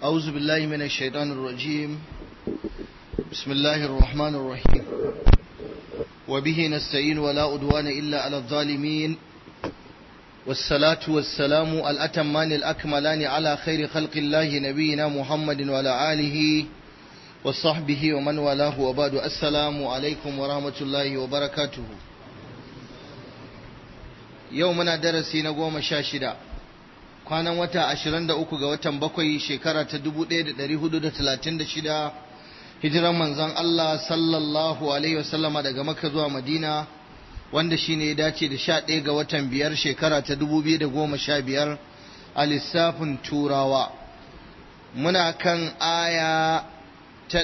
أعوذ بالله من الشيطان الرجيم بسم الله الرحمن الرحيم وبه نستعين ولا أدوان إلا على الظالمين والصلاة والسلام الأتمان الأكملان على خير خلق الله نبينا محمد وعلى آله وصحبه ومن والاه وبعد السلام عليكم ورحمة الله وبركاته يومنا درسي نقوم شاشدا kwanan wata 23 ga watan bakwai shekara ta 1436 hijiran manzon Allah sallallahu alaihi wasallama daga Makka zuwa Madina wanda shine ya dace da 11 ga watan biyar shekara ta 2015 a lissafin turawa muna kan aya ta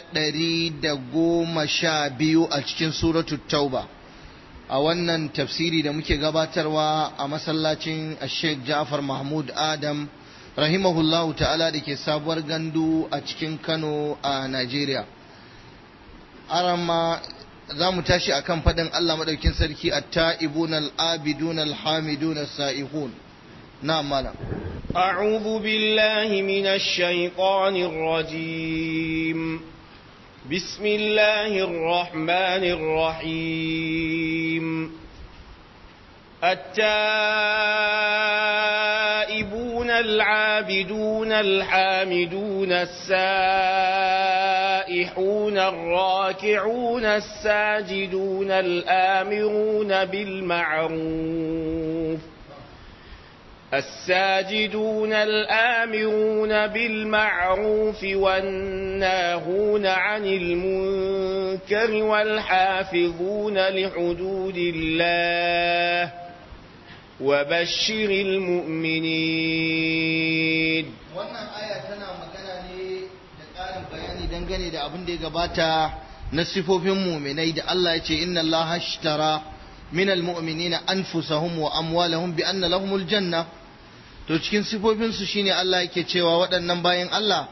112 a cikin suratul tauba a wannan tafsiri da muke gabatarwa a masallacin Sheikh Ja'far Mahmud Adam rahimahullahu ta'ala da ke sabuwar gandu a cikin Kano a Najeriya. Arama za mu tashi akan faɗin Allah maɗaukin sarki at-ta'ibun al-abidun al-hamidun as-sa'ihun. Na'am malam. أعوذ بالله من الشيطان الرجيم بسم الله الرحمن الرحيم التائبون العابدون الحامدون السائحون الراكعون الساجدون الآمرون بالمعروف الساجدون الآمرون بالمعروف والناهون عن المنكر والحافظون لحدود الله وبشر المؤمنين wannan aya tana magana ne da ƙarin bayani dangane da abin da ya gabata na sifofin muminai da Allah ya ce inna Allah ashtara min almu'minina anfusahum wa amwalahum bi anna lahumul janna to cikin sifofinsu shine Allah yake cewa waɗannan bayan Allah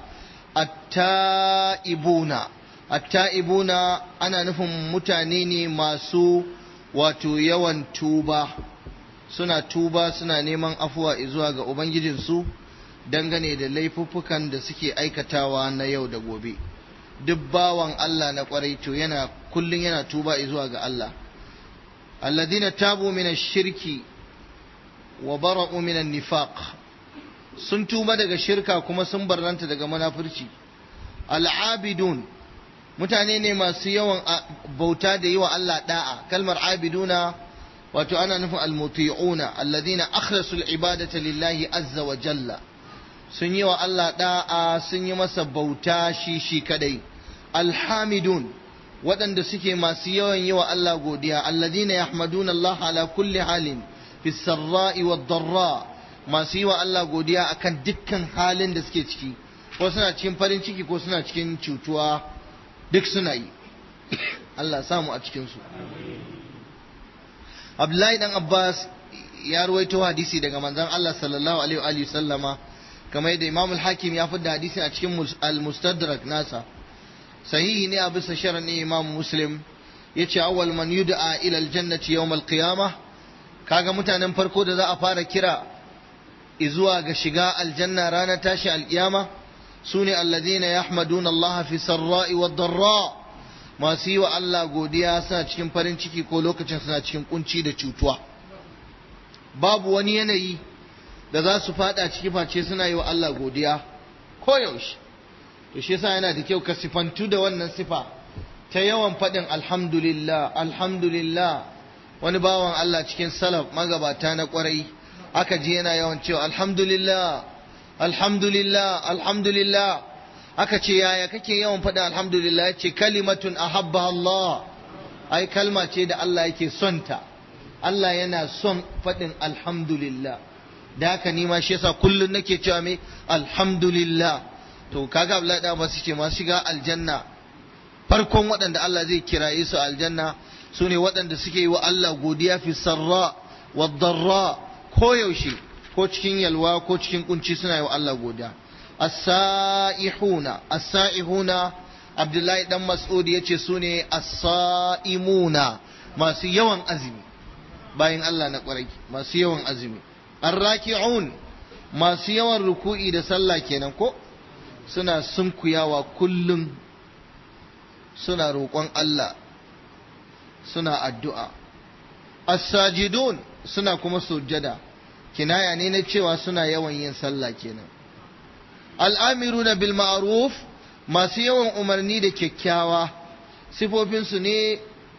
atta'ibuna atta'ibuna ana nufin mutane ne masu wato yawan tuba suna tuba suna neman afuwa zuwa ga ubangijinsu dangane da laifuffukan da suke aikatawa na yau da gobe duk bawan Allah na kwarai to yana kullun yana tuba zuwa ga Allah alladhina tabu min ash-shirki wa bara'u minan nifaq sun tuba daga shirka kuma sun barranta daga munafurci al'abidun mutane ne masu yawan bauta da yi wa Allah da'a kalmar abiduna wato ana nufin almuti'una alladhina akhlasu al'ibadata lillahi azza wa jalla sun yi wa Allah da'a sun yi masa bauta shi shi kadai alhamidun waɗanda suke masu yawan yi wa Allah godiya alladhina yahmaduna Allah ala kulli halin fi sarra'i wa darra masu yi wa Allah godiya akan dukkan halin da suke ciki ko suna cikin farin ciki ko suna cikin cutuwa duk suna yi Allah samu a cikin su Abdullahi dan Abbas ya ruwaito hadisi daga manzon Allah sallallahu alaihi wa sallama kamar yadda Imam al-Hakim ya fidda hadisi a cikin al-Mustadrak nasa sahihi ne a bisa sharan Imam Muslim yace awwal man yud'a ila al-jannati yawm al-qiyamah kaga mutanen farko da za a fara kira izuwa ga shiga aljanna ranar tashi alkiyama su ne alladhina yahmaduna Allah fi sarra'i wa darra masu yi wa Allah godiya suna cikin farin ciki ko lokacin suna cikin kunci da cutuwa babu wani yanayi da za su fada ciki face suna yi wa Allah godiya koyaushe to shi yasa yana da kyau ka sifantu da wannan sifa ta yawan faɗin alhamdulillah alhamdulillah wani bawan Allah cikin salaf magabata na kwarai aka ji yana yawan cewa alhamdulillah alhamdulillah alhamdulillah aka ce yaya kake yawan faɗin alhamdulillah ya ce kalimatun ahabba Allah ai kalma ce da Allah yake son ta Allah yana son faɗin alhamdulillah da haka ni ma shi yasa kullun nake cewa me alhamdulillah to kaga Abdullahi da masu ce masu shiga aljanna farkon waɗanda Allah zai kiraye su aljanna su ne waɗanda suke yi wa Allah godiya fi sarra wa darra ko yaushe ko cikin yalwa ko cikin kunci suna yi wa Allah godiya as-sa'ihuna as-sa'ihuna Abdullahi dan Mas'ud yace su ne as-sa'imuna masu yawan azumi bayan Allah na kwarai masu yawan azumi ar-raki'un masu yawan ruku'i da sallah kenan ko suna sunkuyawa kullum suna roƙon Allah suna addu'a as-sajidun suna kuma sujjada kinaya ne na cewa suna yawan yin sallah kenan al'amiruna bil ma'ruf masu yawan umarni da kyakkyawa sifofinsu ne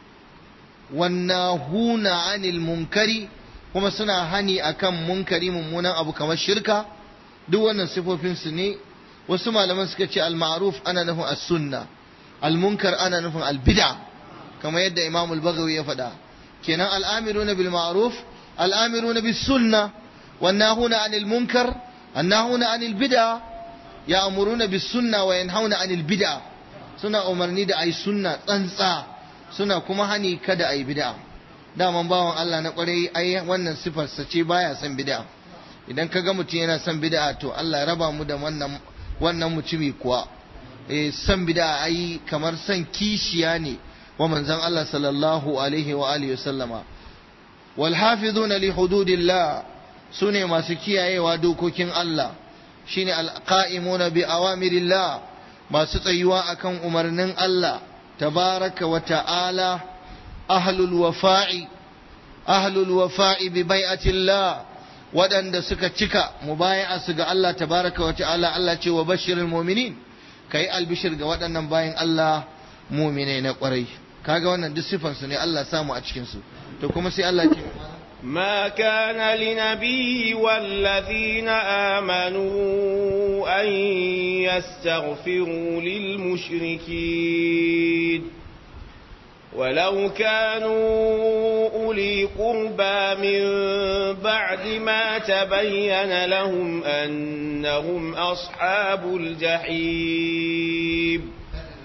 wannahuna anil munkari kuma suna hani akan munkari mummunan abu kamar shirka duk wannan sifofinsu ne wasu malaman suka ce al-ma'ruf ana nufin as-sunna al-munkar ana nufin al-bid'a kamar yadda Imam al-Baghawi ya faɗa kenan al-amiruna bil ma'ruf al-amiruna bis sunna wannahuna anil munkar annahuna anil bid'a ya'muruna bis sunna wa yanhauna anil bid'a suna umarni da ai sunna tsantsa suna kuma hani kada ai bid'a daman bawan Allah na kwarai ai wannan sifarsa ce baya son bid'a idan ka ga mutum yana son bid'a to Allah ya raba mu da wannan wannan mutumi kuwa eh son bid'a ai kamar son kishiya ne wa manzon Allah sallallahu alaihi wa alihi wasallama wal hafizuna li hududillah sune masu kiyayewa dokokin Allah shine alqa'imuna bi awamirillah masu tsayuwa akan umarnin Allah tabaraka wa ta'ala ahlul wafa'i ahlul wafa'i bi bai'atillah waɗanda suka cika mubaya'a su ga Allah tabaraka wa ta'ala Allah ce wa bashirul mu'minin kai albishir ga waɗannan bayan Allah mu'minai na ƙwarai kaga wannan duk sifan su ne Allah samu a cikin su to kuma sai Allah ce ما كان لنبي والذين آمنوا أن يستغفروا للمشركين ولو كانوا أولي قربى من بعد ما تبين لهم أنهم أصحاب الجحيم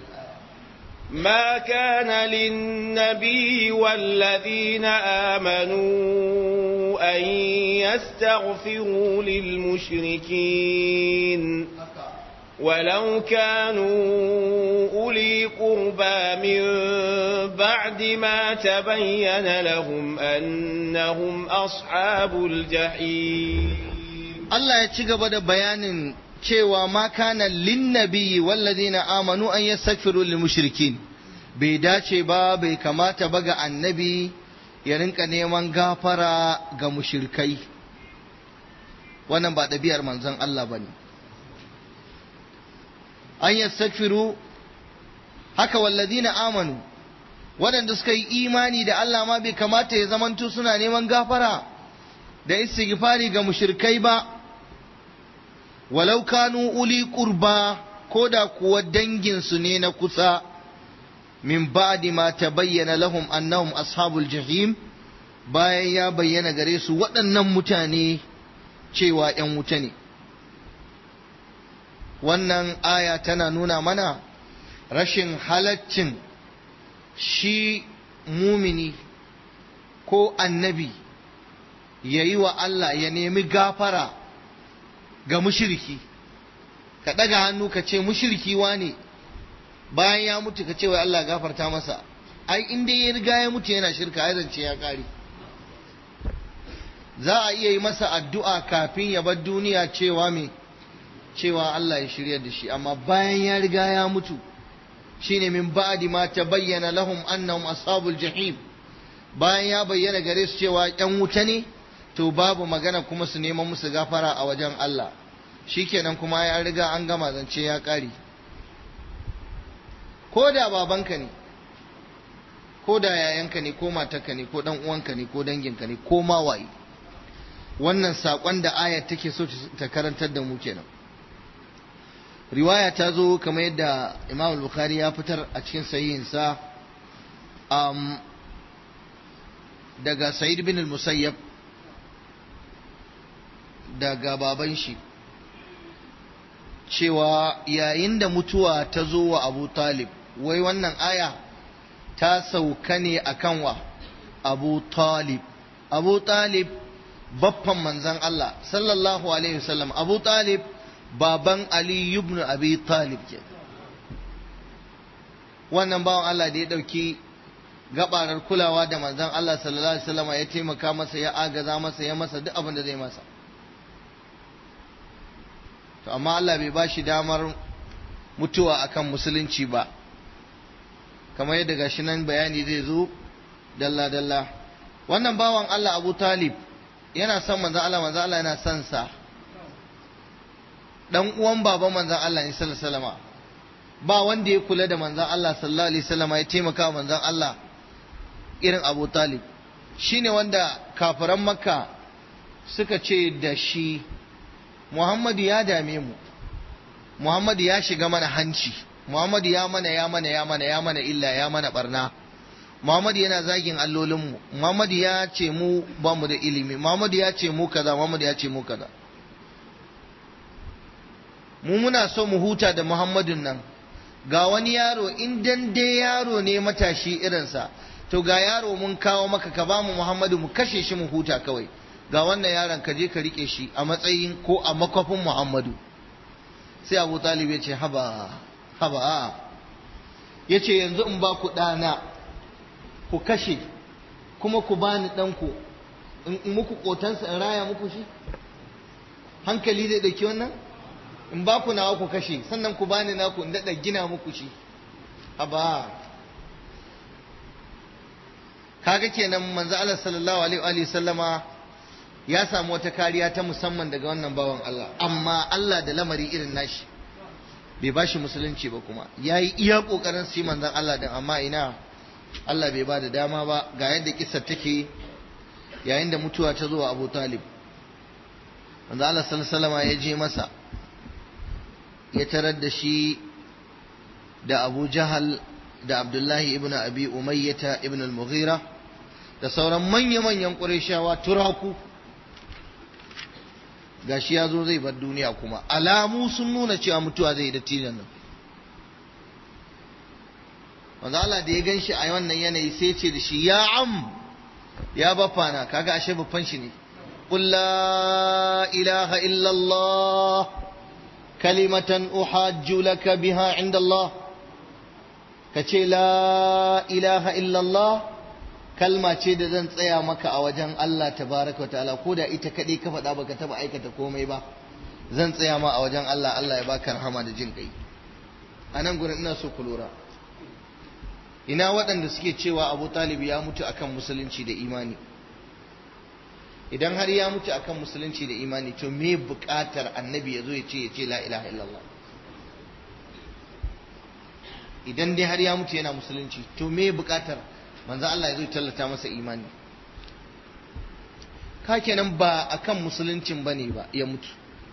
ما كان للنبي والذين آمنوا أن يستغفروا للمشركين ولو كانوا أولي قربى من بعد ما تبين لهم أنهم أصحاب الجحيم Allah ya ci gaba da bayanin cewa ma kana linnabi walladina amanu an yastaghfiru lil mushrikin bai dace ba bai kamata ba ga annabi ya rinka neman gafara ga mushrikai wannan ba ɗabi'ar manzon Allah bane an yastaghfiru haka walladina amanu waɗanda suka yi imani da Allah ma bai kamata ya zamanto suna neman gafara da istighfari ga mushrikai ba walau kanu uli qurba ko da kuwa danginsu ne na kusa min ba'di ma tabayyana lahum annahum ashabul jahim bayan ya bayyana gare su waɗannan mutane cewa ‘yan wuta ne wannan aya tana nuna mana rashin halaccin shi mumini ko annabi ya yi wa Allah ya nemi gafara ga mushiriki ka ɗaga hannu ka ce mushiriki ne bayan ya mutu ka ce wai Allah gafarta masa ai in dai ya riga ya mutu yana shirka ai zance ya ƙare za a iya yi masa addu'a kafin ya bar duniya cewa me cewa Allah ya shirya da shi amma bayan ya riga ya mutu shine min ba'di ma tabayyana lahum annahum ashabul jahim bayan ya bayyana gare su cewa ƴan wuta ne to babu magana kuma su neman musu gafara a wajen Allah shikenan kuma ya riga an gama zance ya ƙare ko da babanka ne ko da yayanka ne ko matarka ne ko dan uwanka ne ko danginka ne ko ma waye wannan saƙon da ayat take so ta karantar da mu kenan riwaya ta zo kamar yadda imam bukhari ya fitar a cikin sahihinsa um, daga sa'id bin al-musayyab daga baban shi cewa yayin da mutuwa ta zo wa abu talib wai wannan aya ta sauka ne akan wa abu talib abu talib baffan manzan Allah sallallahu alaihi wasallam abu talib baban Ali ibn Abi Talib ke wannan bawan Allah da ya ɗauki gabarar kulawa da manzon Allah sallallahu alaihi wasallam ya taimaka masa ya agaza masa ya masa duk abin da zai masa to amma Allah bai bashi damar mutuwa akan musulunci ba kamar yadda gashi nan bayani zai zo dalla dalla wannan bawan Allah Abu Talib yana son manzon Allah manzon Allah yana son sa dan uwan baban manzon Allah ne sallallahu alaihi wasallam ba wanda ya kula da manzon Allah sallallahu alaihi wasallam ya taimaka manzon Allah irin Abu Talib shine wanda kafiran Makka suka ce da shi Muhammadu ya dame mu Muhammadu ya shiga mana hanci Muhammadu ya mana ya mana ya mana ya mana illa ya mana barna Muhammadu yana zagin allolinmu Muhammadu ya ce mu ba mu da ilimi Muhammadu ya ce mu kaza Muhammadu ya ce mu kaza mu muna so mu huta da Muhammadun nan ga wani yaro in dan dai yaro ne matashi irinsa to ga yaro mun kawo maka ka ba mu Muhammadu mu kashe shi mu huta kawai ga wannan yaron ka je ka rike shi a matsayin ko a makwafin Muhammadu sai Abu Talib ya ce haba haba ya ce yanzu in ba ku ɗana ku kashe kuma ku bani ɗanku in muku ƙotansa in raya muku shi hankali zai ɗauki wannan in ba ku nawa ku kashe sannan ku bani naku in daɗa gina muku shi haba kaga kenan manzo Allah sallallahu alaihi wa sallama ya samu wata kariya ta musamman daga wannan bawan Allah amma Allah da lamari irin nashi bai ba shi musulunci ba kuma ya yi iya ƙoƙarin su yi manzan Allah din amma ina Allah bai ba da dama ba ga yadda kisar take yayin da mutuwa ta zo wa Abu Talib manzan Allah sallallahu ya je masa ya tarar da shi da Abu Jahal da Abdullahi ibn Abi Umayyata ibn al-Mughira da sauran manya-manyan Qurayshawa turaku gashi ya zo zai bar duniya kuma alamu sun nuna cewa mutuwa zai da tilan nan wanda Allah da ya gan shi a wannan yanayi sai ce da shi ya am ya baffa na kaga ashe baffan shi ne qul la ilaha illa Allah kalimatan uhajju laka biha inda Allah kace la ilaha illa Allah kalma ce da zan tsaya maka a wajen Allah tabaraka wa ta'ala ko da ita kaɗai ka faɗa baka taɓa aikata komai ba zan tsaya ma a wajen Allah Allah ya baka rahama da jin kai a nan gurin ina so ku lura ina waɗanda suke cewa Abu Talib ya mutu akan musulunci da imani idan har ya mutu akan musulunci da imani to me buƙatar annabi ya zo ya ce ya ce la ilaha illallah idan dai har ya mutu yana musulunci to me buƙatar manzo Allah ya zo tallata masa imani ka kenan ba akan musuluncin bane ba ya mutu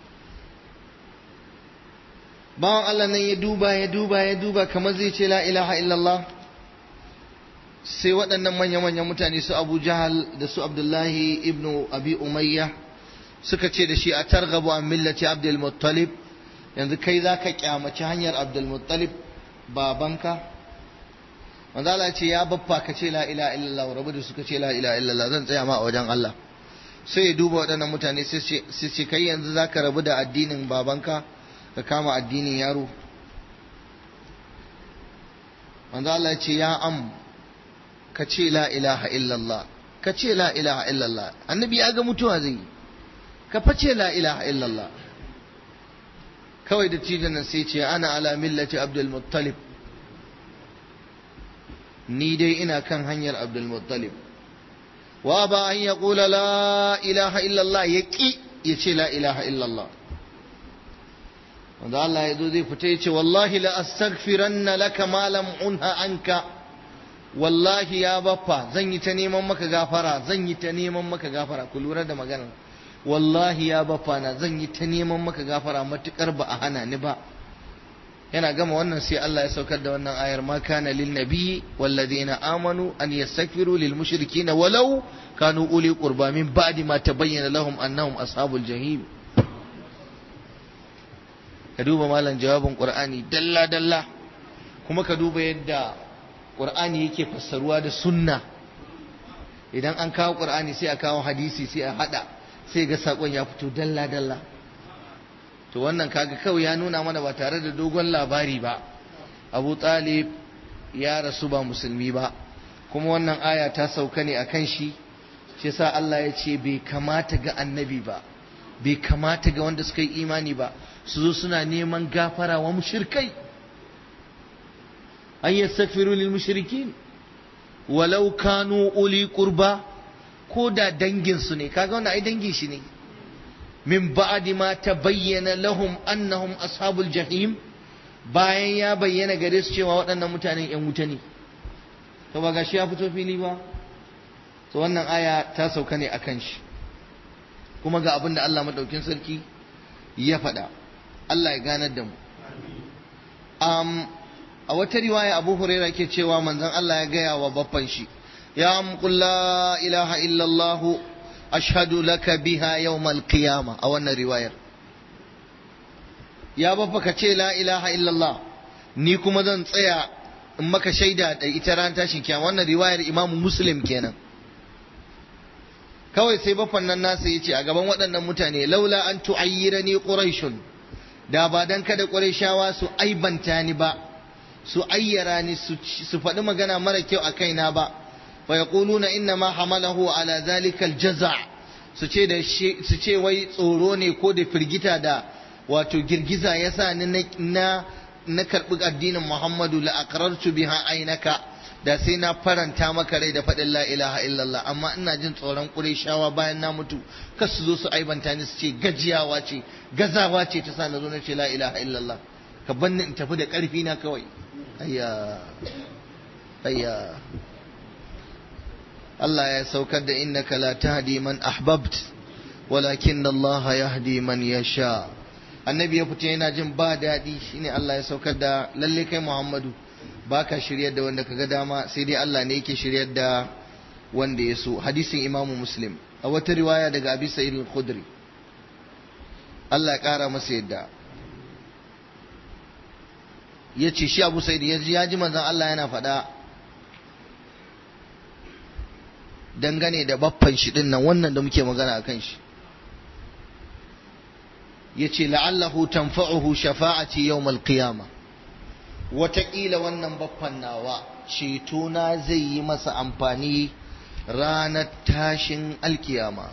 bawan Allah nan ya duba ya duba ya duba kamar zai ce la ilaha illallah sai waɗannan manya-manyan mutane su Abu Jahal da su Abdullahi ibnu Abi Umayya suka ce da shi a targabu an millati Abdul Muttalib yanzu kai za ka kyamaci hanyar Abdul Muttalib babanka manzo Allah ce ya baffa ka ce la ilaha illallah rabu da suka ce la ilaha illallah zan tsaya ma a wajen Allah sai ya duba waɗannan mutane sai ce kai yanzu zaka rabu da addinin babanka ka kama addinin yaro manzo Allah ya ce ya am ka ce la ilaha illallah ka ce la ilaha illallah annabi ya ga mutuwa zai ka face la ilaha illallah kawai da tijan nan sai ce ana ala millati abdul muttalib ni dai ina kan hanyar Abdul Muttalib wa ba an ya kula la ilaha illallah ya ƙi ya ce la ilaha illallah wanda Allah ya zo zai fita ya ce wallahi la astaghfiranna laka ma lam unha anka wallahi ya baffa zan yi ta neman maka gafara zan yi ta neman maka gafara ku lura da maganar wallahi ya baffa na zan yi ta neman maka gafara matukar ba a hana ni ba yana gama wannan sai Allah ya saukar da wannan ayar ma kana lin nabiyyi walladheena amanu an yastaghfiru lil mushrikeena walau kanu uli qurba min ba'di ma tabayyana lahum annahum ashabul jahim ka duba malam jawabin qur'ani dalla dalla kuma ka duba yadda qur'ani yake fassaruwa da sunna idan an kawo qur'ani sai a kawo hadisi sai a hada sai ga sakon ya fito dalla dalla to wannan kaga kawai ya nuna mana ba tare da dogon labari ba abu talib ya rasu ba musulmi ba kuma wannan aya ta sauka ne a kan shi shi sa Allah ya ce bai kamata ga annabi ba bai kamata ga wanda suka yi imani ba su zo suna neman gafara wa mushirkai an yastaghfiru lil mushrikin walau kanu uli qurba ko da dangin su ne kaga wannan ai dangin shi ne min ba'di ma tabayyana lahum annahum ashabul jahim bayan ya bayyana gare su cewa waɗannan mutanen yan wuta ne to ba gashi ya fito fili ba to wannan aya ta sauka ne akan shi kuma ga abin da Allah madaukin sarki ya faɗa Allah ya ganar da mu um, a wata riwaya Abu Huraira ke cewa manzon Allah ya gaya wa baffan shi ya qul la ilaha illallah ashhadu laka biha yawmal qiyama a wannan riwayar ya baffa ka ce la ilaha illallah ni kuma zan tsaya in maka shaida da ita ran tashin kiyama wannan riwayar Imam Muslim kenan kawai sai baffan nan nasa yace a gaban waɗannan mutane laula an tu'ayyirani quraishun da ba dan kada qurayshawa su aibanta ni ba su ayyara ni su faɗi magana mara kyau a kaina ba fa yaquluna inna ma hamalahu ala zalika aljaza su ce da su ce wai tsoro ne ko da firgita da wato girgiza yasa ni na na karbi addinin Muhammadu la aqrartu biha ainaka da sai na faranta maka rai da faɗin la ilaha illallah amma ina jin tsoron Qurayshawa bayan na mutu kar su zo su aibanta ni su ce gajiyawa ce gazawa ce ta sa na zo na ce la ilaha illallah ka banni in tafi da ƙarfi na kawai ayya ayya Allah ya saukar da innaka la tahdi man ahbabt walakin Allah yahdi man yasha annabi ya fita yana jin ba daɗi shine Allah ya saukar da lalle kai Muhammadu baka shiryar da wanda kaga dama sai dai Allah ne yake shiryar da wanda ya so hadisin Imam Muslim a wata riwaya daga Abi Sa'id al-Khudri Allah ya kara masa yadda ya ce shi Abu Sa'id ya ji manzon Allah yana faɗa dangane da baffan shi din nan wannan da muke magana akan shi yace la'allahu tanfa'uhu shafa'ati yawmal qiyamah wataƙila wannan baffan nawa cetona zai yi masa amfani ranar tashin alkiyama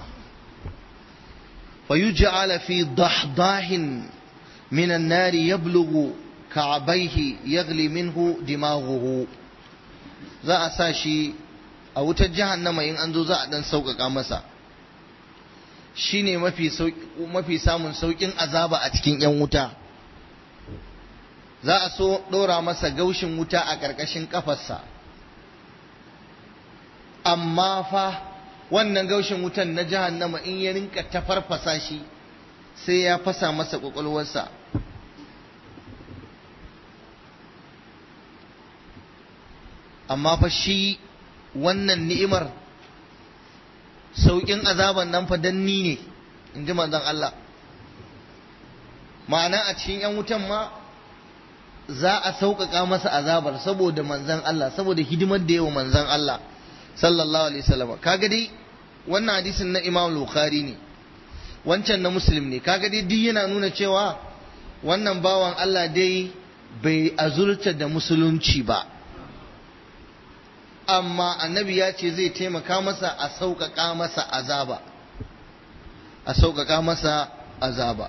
fayuj'ala fi dahdahin min an-nar yablughu ka'bayhi yaghli minhu dimaghuhu za a sa shi a wutar jahannama in an zo za a dan sauƙaƙa masa shine mafi mafi samun sauƙin azaba a cikin 'yan wuta za a so ɗora masa gaushin wuta a ƙarƙashin ƙafarsa amma fa wannan gaushin wutan na jahannama in ya rinka ta farfasa shi sai ya fasa masa ƙwaƙwalwarsa amma fa shi wannan ni'imar sauƙin azaban nan fa danni ne in ji manzon Allah ma'ana a cikin 'yan wutan ma za a sauƙaƙa masa azabar saboda manzan Allah saboda hidimar da yawa manzan Allah sallallahu alaihi wasallam kaga dai wannan hadisin na Imam Bukhari ne wancan na Muslim ne kaga dai duk yana nuna cewa wannan bawan Allah dai bai azurta da musulunci ba amma annabi ya ce zai taimaka masa a sauƙaƙa masa azaba a sauƙaƙa masa azaba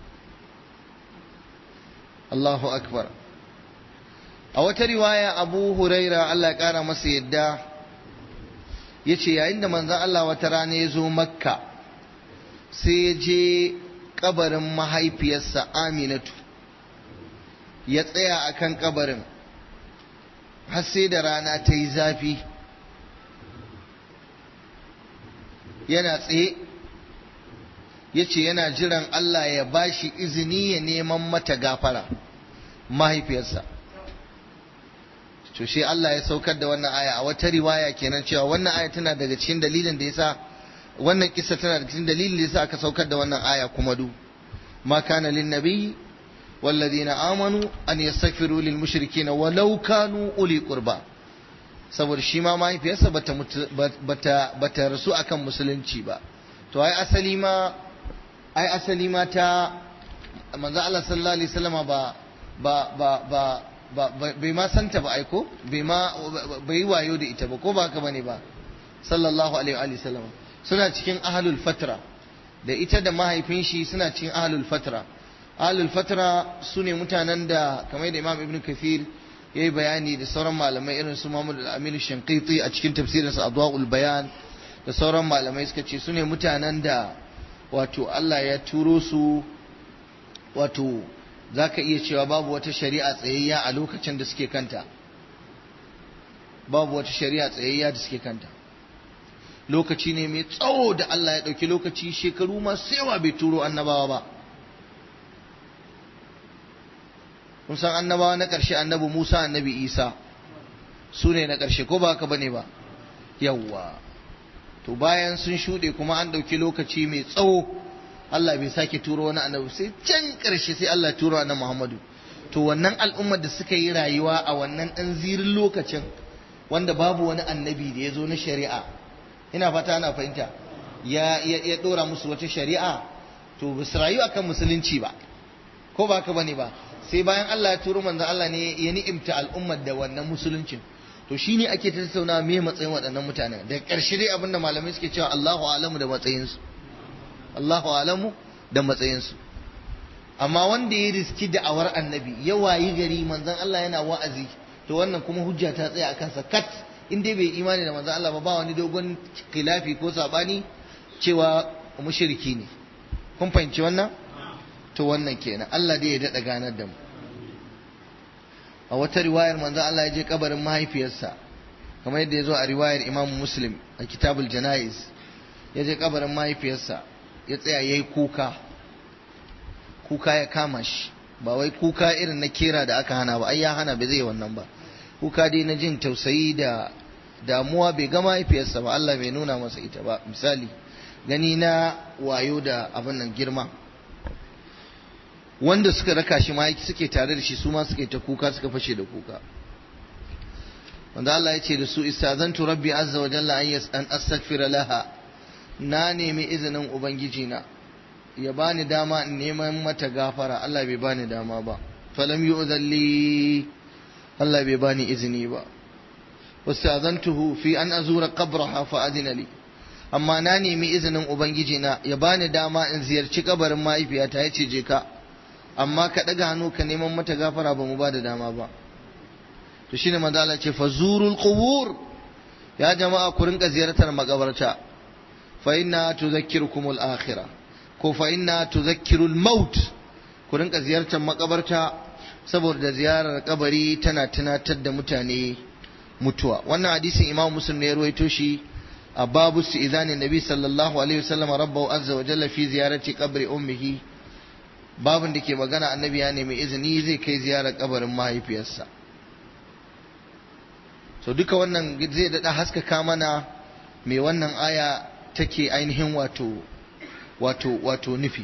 Allahu akbar a wata riwaya abu huraira Allah ƙara masa yadda ya ce yayin da manzan Allah wata rana ya zo makka sai ya je ƙabarin mahaifiyarsa aminatu ya tsaya a kan ƙabarin har sai da rana ta yi zafi yana tsaye ya ce yana jiran Allah ya bashi izini ya neman mata gafara mahaifiyarsa to shi Allah ya saukar da wannan aya a wata riwaya kenan cewa wannan aya tana daga cikin dalilin da yasa wannan kissa tana daga cikin dalilin da yasa aka saukar da wannan aya kuma du ma kana lin nabiy والذين آمنوا أن يستغفروا للمشركين ولو كانوا أولي قربى saboda shi ma mahaifiyarsa bata bata bata rasu akan musulunci ba to ai asali ma ai asali ma ta manzo Allah sallallahu alaihi wasallama ba ba ba ba bai ma santa ba aiko bai ma bai wayo da ita ba ko ba haka bane ba sallallahu alaihi wa sallam suna cikin ahlul fatra da ita da mahaifin shi suna cikin ahlul fatra ahlul fatra sune mutanen da kamar da imam ibn kathir ya yi bayani da sauran malamai irin su Muhammad al-Amin Shankiti a cikin tafsirinsa Adwa'ul Bayan da sauran malamai suka ce su ne mutanen da wato Allah ya turo su wato za ka iya cewa babu wata shari'a tsayayya a lokacin da suke kanta babu wata shari'a tsayayya da suke kanta lokaci ne mai tsawo da Allah ya ɗauki lokaci shekaru masu yawa bai turo annabawa ba kun san annabawa na ƙarshe annabi Musa annabi Isa su ne na ƙarshe ko ba haka bane ba yawwa to bayan sun shuɗe kuma an ɗauki lokaci mai tsawo Allah bai sake turo wani annabi sai can ƙarshe sai Allah turo annabi Muhammadu to wannan al'ummar da suka yi rayuwa a wannan ɗan zirin lokacin wanda babu wani annabi da ya zo na shari'a ina fata ana fahimta ya ya ɗora musu wata shari'a to ba su rayu akan musulunci ba ko ba haka bane ba sai bayan Allah ya turo manzon Allah ne ya ni'imta al'ummar da wannan musuluncin to shine ake tattauna me matsayin waɗannan mutanen da ƙarshe dai abinda malamai suke cewa Allahu alamu da matsayinsu Allahu alamu da matsayinsu amma wanda ya riski da'awar annabi ya wayi gari manzon Allah yana wa'azi to wannan kuma hujja ta tsaya a kansa kat in dai bai imani da manzon Allah ba ba wani dogon khilafi ko sabani cewa mushriki ne kun fahimci wannan to wannan kenan Allah dai ya daɗa ganar da mu a wata riwayar manzo Allah ya je kabarin mahaifiyarsa kamar yadda ya zo a riwayar Imam Muslim a Kitabul Janaiz ya je kabarin mahaifiyarsa ya tsaya yayi kuka kuka ya kama shi ba wai kuka irin na kera da aka hana ba ai ya hana bai zai wannan ba kuka dai na jin tausayi da damuwa bai ga mahaifiyarsa ba Allah bai nuna masa ita ba misali gani na wayo da abin nan girma wanda suka raka shi ma suke tare da shi su ma suke ta kuka suka fashe da kuka wanda Allah ya ce da su istazantu rabbi azza wa jalla an astaghfira laha na nemi izinin ubangiji na ya bani dama in neman mata gafara Allah bai bani dama ba falam yu'dhalli Allah bai bani izini ba wastazantuhu fi an azura qabraha fa adina li amma na nemi izinin ubangiji na ya bani dama in ziyarci kabarin mahaifiyata ya ce je ka amma ka ɗaga hannu ka neman mata gafara ba mu ba da dama ba to shine manzo Allah ce fazurul qubur ya jama'a ku rinka ziyartar makabarta fa inna tudhakkirukumul akhirah ko fa inna tudhakkirul maut ku rinka ziyartar makabarta saboda ziyarar kabari tana tunatar da mutane mutuwa wannan hadisin imam muslim ne ya ruwaito shi a babu su izanin nabi sallallahu alaihi wasallam rabbahu azza wa jalla fi ziyarati qabri ummihi babin da ke magana annabi ya nemi izini zai kai ziyarar kabarin mahaifiyarsa so duka wannan zai daɗa haskaka mana mai wannan aya take ainihin wato wato wato nufi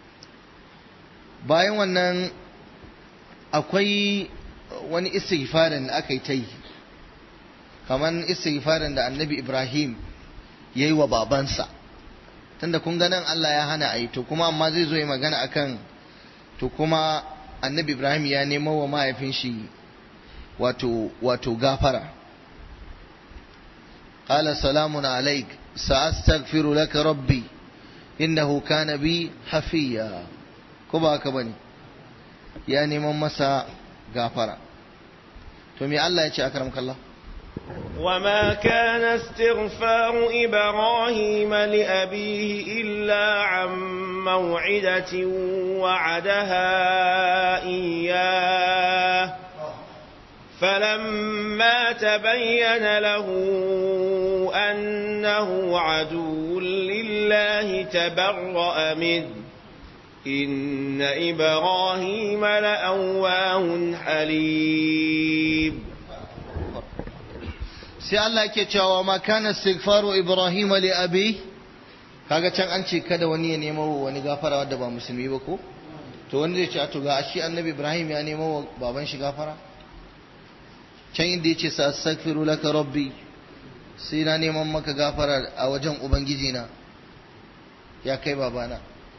bayan wannan akwai wani istighfarin da aka yi ta yi kamar istighfarin da annabi ibrahim ya yi wa babansa tunda kun ga nan Allah ya hana a yi to kuma amma zai zo yi magana akan to kuma annabi ibrahim ya nemo wa mahaifin shi wato wato gafara qala salamun alaik sa'astaghfiru laka rabbi innahu kana bi hafiya ko ba haka bane ya neman masa gafara to me Allah ya ce akram kallah وما كان استغفار إبراهيم لأبيه إلا عن موعدة وعدها إياه فلما تبين له أنه عدو لله تبرأ منه إن إبراهيم لأواه حليم sai Allah ke cewa ma kana istighfaru Ibrahim li abi kaga can an ce kada wani ya nemo wani gafara wanda ba musulmi ba ko to wani zai ce to ga shi annabi Ibrahim ya nemo wa baban shi gafara can inda yace sa astaghfiru laka rabbi sai na neman maka gafara a wajen ubangiji na ya kai babana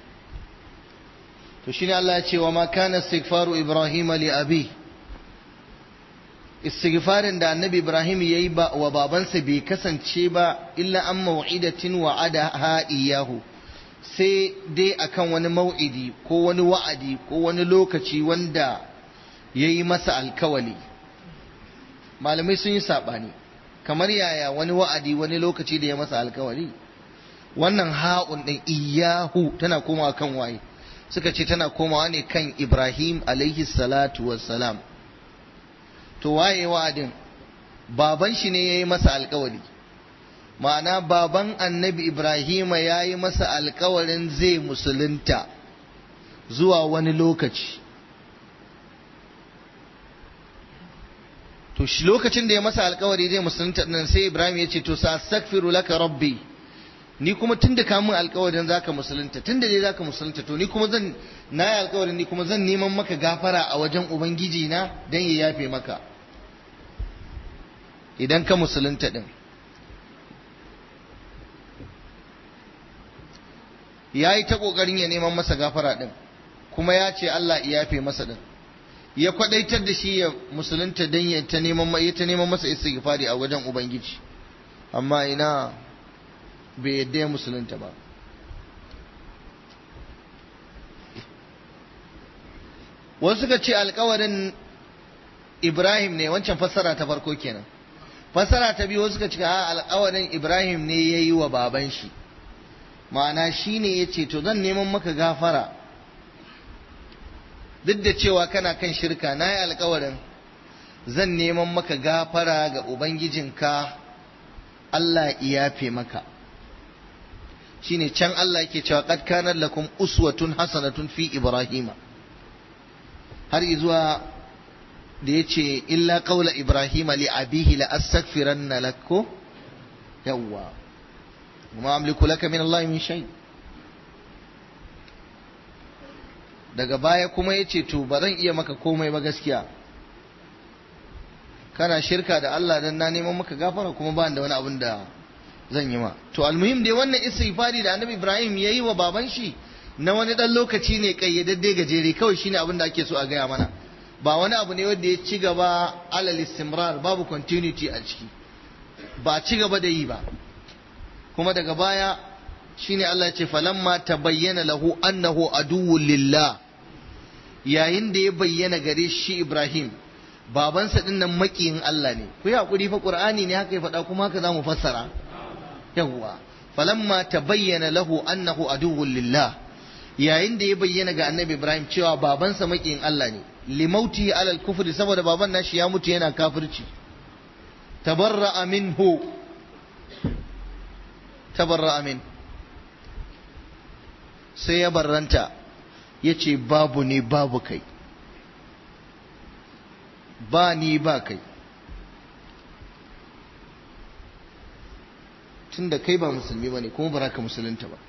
to shine Allah ya ce wa ma kana istighfaru Ibrahim li abi istighfarin da annabi Ibrahim ya yi wa babansa bai kasance ba illa an mau'idatin wa'ada iyahu sai dai akan wani mau'idi ko wani wa'adi ko wani lokaci wanda ya yi masa alkawali malamai sun yi saɓani kamar yaya wani wa'adi wani lokaci da ya masa alkawari wannan ha'un ɗin iyahu tana komawa kan waye suka ce tana komawa ne kan ibrahim alaihi salatu wassalam to waye wa'adin baban shi ne ya yi masa alkawari ma'ana baban annabi ibrahima ya yi masa alkawarin zai musulunta zuwa wani lokaci to shi lokacin da ya masa alkawari zai musulunta nan sai ibrahim ya ce to sa astaghfiru laka rabbi ni kuma tun da kamun alkawarin zaka musulunta tun da dai zaka musulunta to ni kuma zan na yi alkawarin ni kuma zan neman maka gafara a wajen ubangiji na dan ya yafe maka idan ka musulunta din ya yi ta ƙoƙarin ya neman masa gafara din kuma ya ce Allah ya yafe masa din ya kwadaitar da shi ya musulunta dan ya ta neman ya ta neman masa istighfari a wajen ubangiji amma ina bai yadda ya musulunta ba wasu suka ce alkawarin ibrahim ne wancan fassara ta farko kenan fassara ta biyu wasu suka ce a alkawarin ibrahim ne ya yi wa baban shi ma'ana shi ne ya ce to zan neman maka gafara duk da cewa kana kan shirka na yi alkawarin zan neman maka gafara ga ubangijinka Allah iyafe maka shine can Allah yake cewa qad kana lakum uswatun hasanatun fi ibrahima har izuwa da yace illa qawla ibrahima li abihi la astaghfiranna lako yawwa ma amliku laka min Allah min shay daga baya kuma yace to ba zan iya maka komai ba gaskiya kana shirka da Allah dan na neman maka gafara kuma ba da wani abin da zan yi ma to almuhim dai wannan istighfari da annabi Ibrahim yayi wa baban shi na wani dan lokaci ne kayyadadde gajere kawai shine abin da ake so a gaya mana ba wani abu ne wanda ya ci gaba alal istimrar babu continuity a ciki ba ci gaba da yi ba kuma daga baya shine Allah ya ce falamma tabayyana lahu annahu aduwwul lillah yayin da ya bayyana gare shi Ibrahim babansa din nan makiyin Allah ne ku yi hakuri fa Qur'ani ne haka ya faɗa kuma haka zamu fassara yawwa falamma tabayyana lahu annahu aduwwul lillah yayin da ya bayyana ga Annabi Ibrahim cewa babansa makiyin Allah ne limauti alal kufri saboda baban nashi ya mutu yana kafirci tabarra'a minhu tabarra'a min sai ya barranta yace babu ne babu kai ba ni ba kai tun da kai ba musulmi ba ne kuma ba ka musulunta ba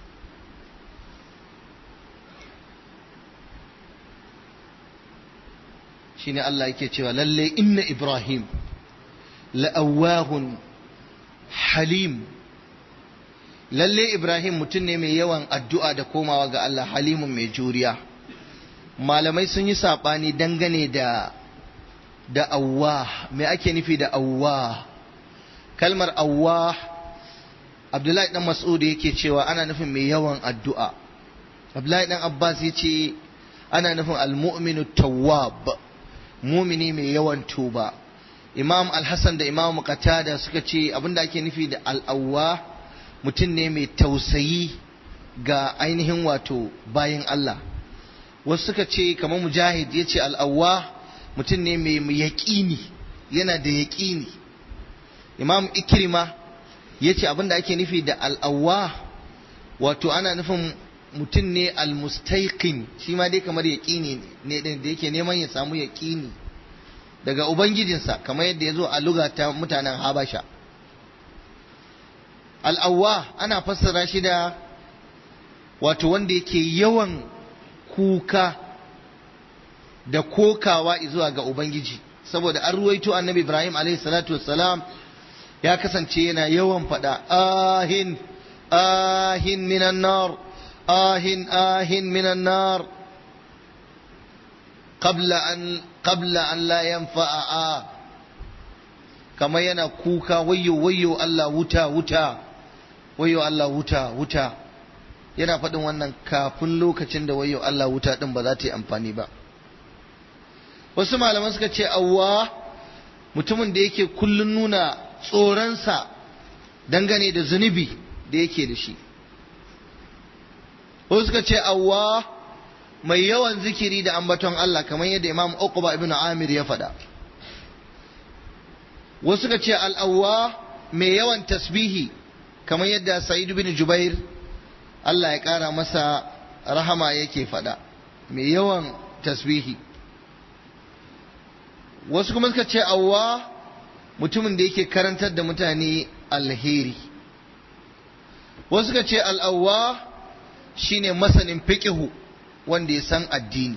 shi ne Allah yake cewa lalle inna Ibrahim la'awahun halim lalle Ibrahim mutum ne mai yawan addu'a da komawa ga Allah halimun mai juriya malamai sun yi saɓani dangane da da awwah me ake nufi da awwah kalmar awwah abdullahi dan mas'ud yake cewa ana nufin mai yawan addu'a abdullahi dan abbas yace ana nufin almu'minu tawwab mumini mai yawan tuba imam al-hasan da imam qatada suka ce abinda ake nufi da al-awwah mutum ne mai tausayi ga ainihin wato bayin Allah wasu suka ce kamar mujahid yace al-awwah mutum ne mai yaƙini yana da yaƙini imam ikrima ya ce abinda ake nufi da al'awwa wato ana nufin mutum ne almustaiqin shi ma dai kamar yaƙini ne da yake neman ya samu yaƙini daga ubangijinsa kamar yadda ya zo a luga ta mutanen habasha al'awwa ana fassara shi da wato wanda yake yawan kuka da kokawa zuwa ga Ubangiji saboda an ruwaito annabi Ibrahim alaihi salatu wassalam ya kasance yana yawan faɗa ahin ahin minan nar ahin ahin minan nar qabla an qabla an la yanfa'a a kamar yana kuka wayyo wayyo Allah wuta wuta wayyo Allah wuta wuta yana faɗin wannan kafin lokacin da wayyo Allah wuta din ba za ta yi amfani ba wasu malaman suka ce awwa mutumin da yake kullun nuna tsoronsa dangane da zunubi da yake da shi wasu suka ce awwa mai yawan zikiri da ambaton Allah kamar yadda Imam Uqba ibn Amir ya faɗa wasu suka ce al'awwa mai yawan tasbihi kamar yadda Sa'id bin Jubair Allah ya ƙara masa rahama yake faɗa mai yawan tasbihi wasu kuma suka ce awwa mutumin da yake karantar da mutane alheri wasu suka ce al'awwa shine masanin fiqihu wanda ya san addini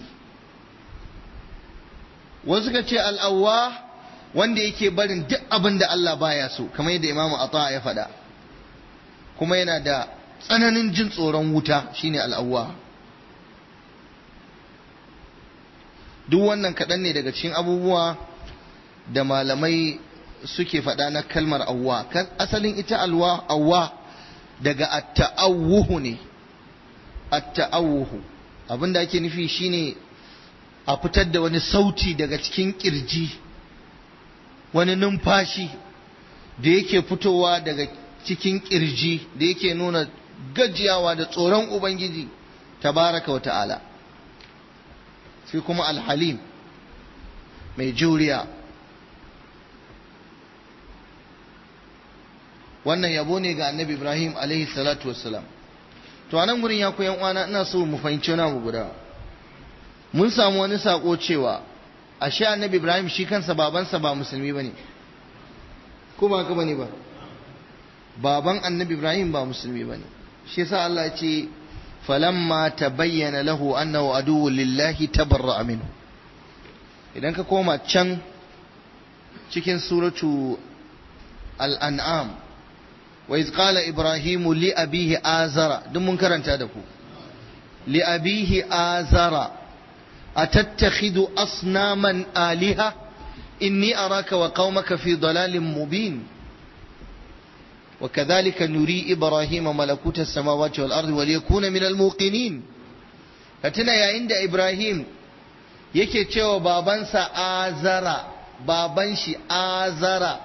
wasu suka ce al'awwa wanda yake barin duk abin da Allah baya so kamar yadda imamu ata ya faɗa kuma yana da tsananin jin tsoron wuta shine al'awwa duk wannan kaɗan ne daga cikin abubuwa da malamai suke faɗa na kalmar awwa asalin ita alwa awwa daga at-ta'awuhu ne at-ta'awuhu abinda ake nufi shine a fitar da wani sauti daga cikin kirji wani numfashi da yake fitowa daga cikin kirji da yake nuna gajiyawa da tsoron ubangiji tabaraka wa ta'ala sai kuma alhalim mai juriya wannan yabo ne ga annabi ibrahim alaihi salatu wassalam to anan gurin ya koyan uwana ina so mu fahimci wani abu guda mun samu wani sako cewa ashe annabi ibrahim shi kansa babansa ba musulmi bane ko ba haka bane ba baban annabi ibrahim ba musulmi bane shi yasa Allah ya ce falamma tabayyana lahu annahu aduwwun lillahi tabarra'a minhu idan ka koma can cikin suratu al-an'am wa iz qala ibrahimu li abihi azara duk mun karanta da ku li abihi azara atattakhidhu asnaman aliha inni araka wa qaumaka fi dalalin mubin وكذلك نري إبراهيم ملكوت السماوات والأرض وليكون من الموقنين فتنا يا عند إبراهيم yake cewa babansa azara baban shi azara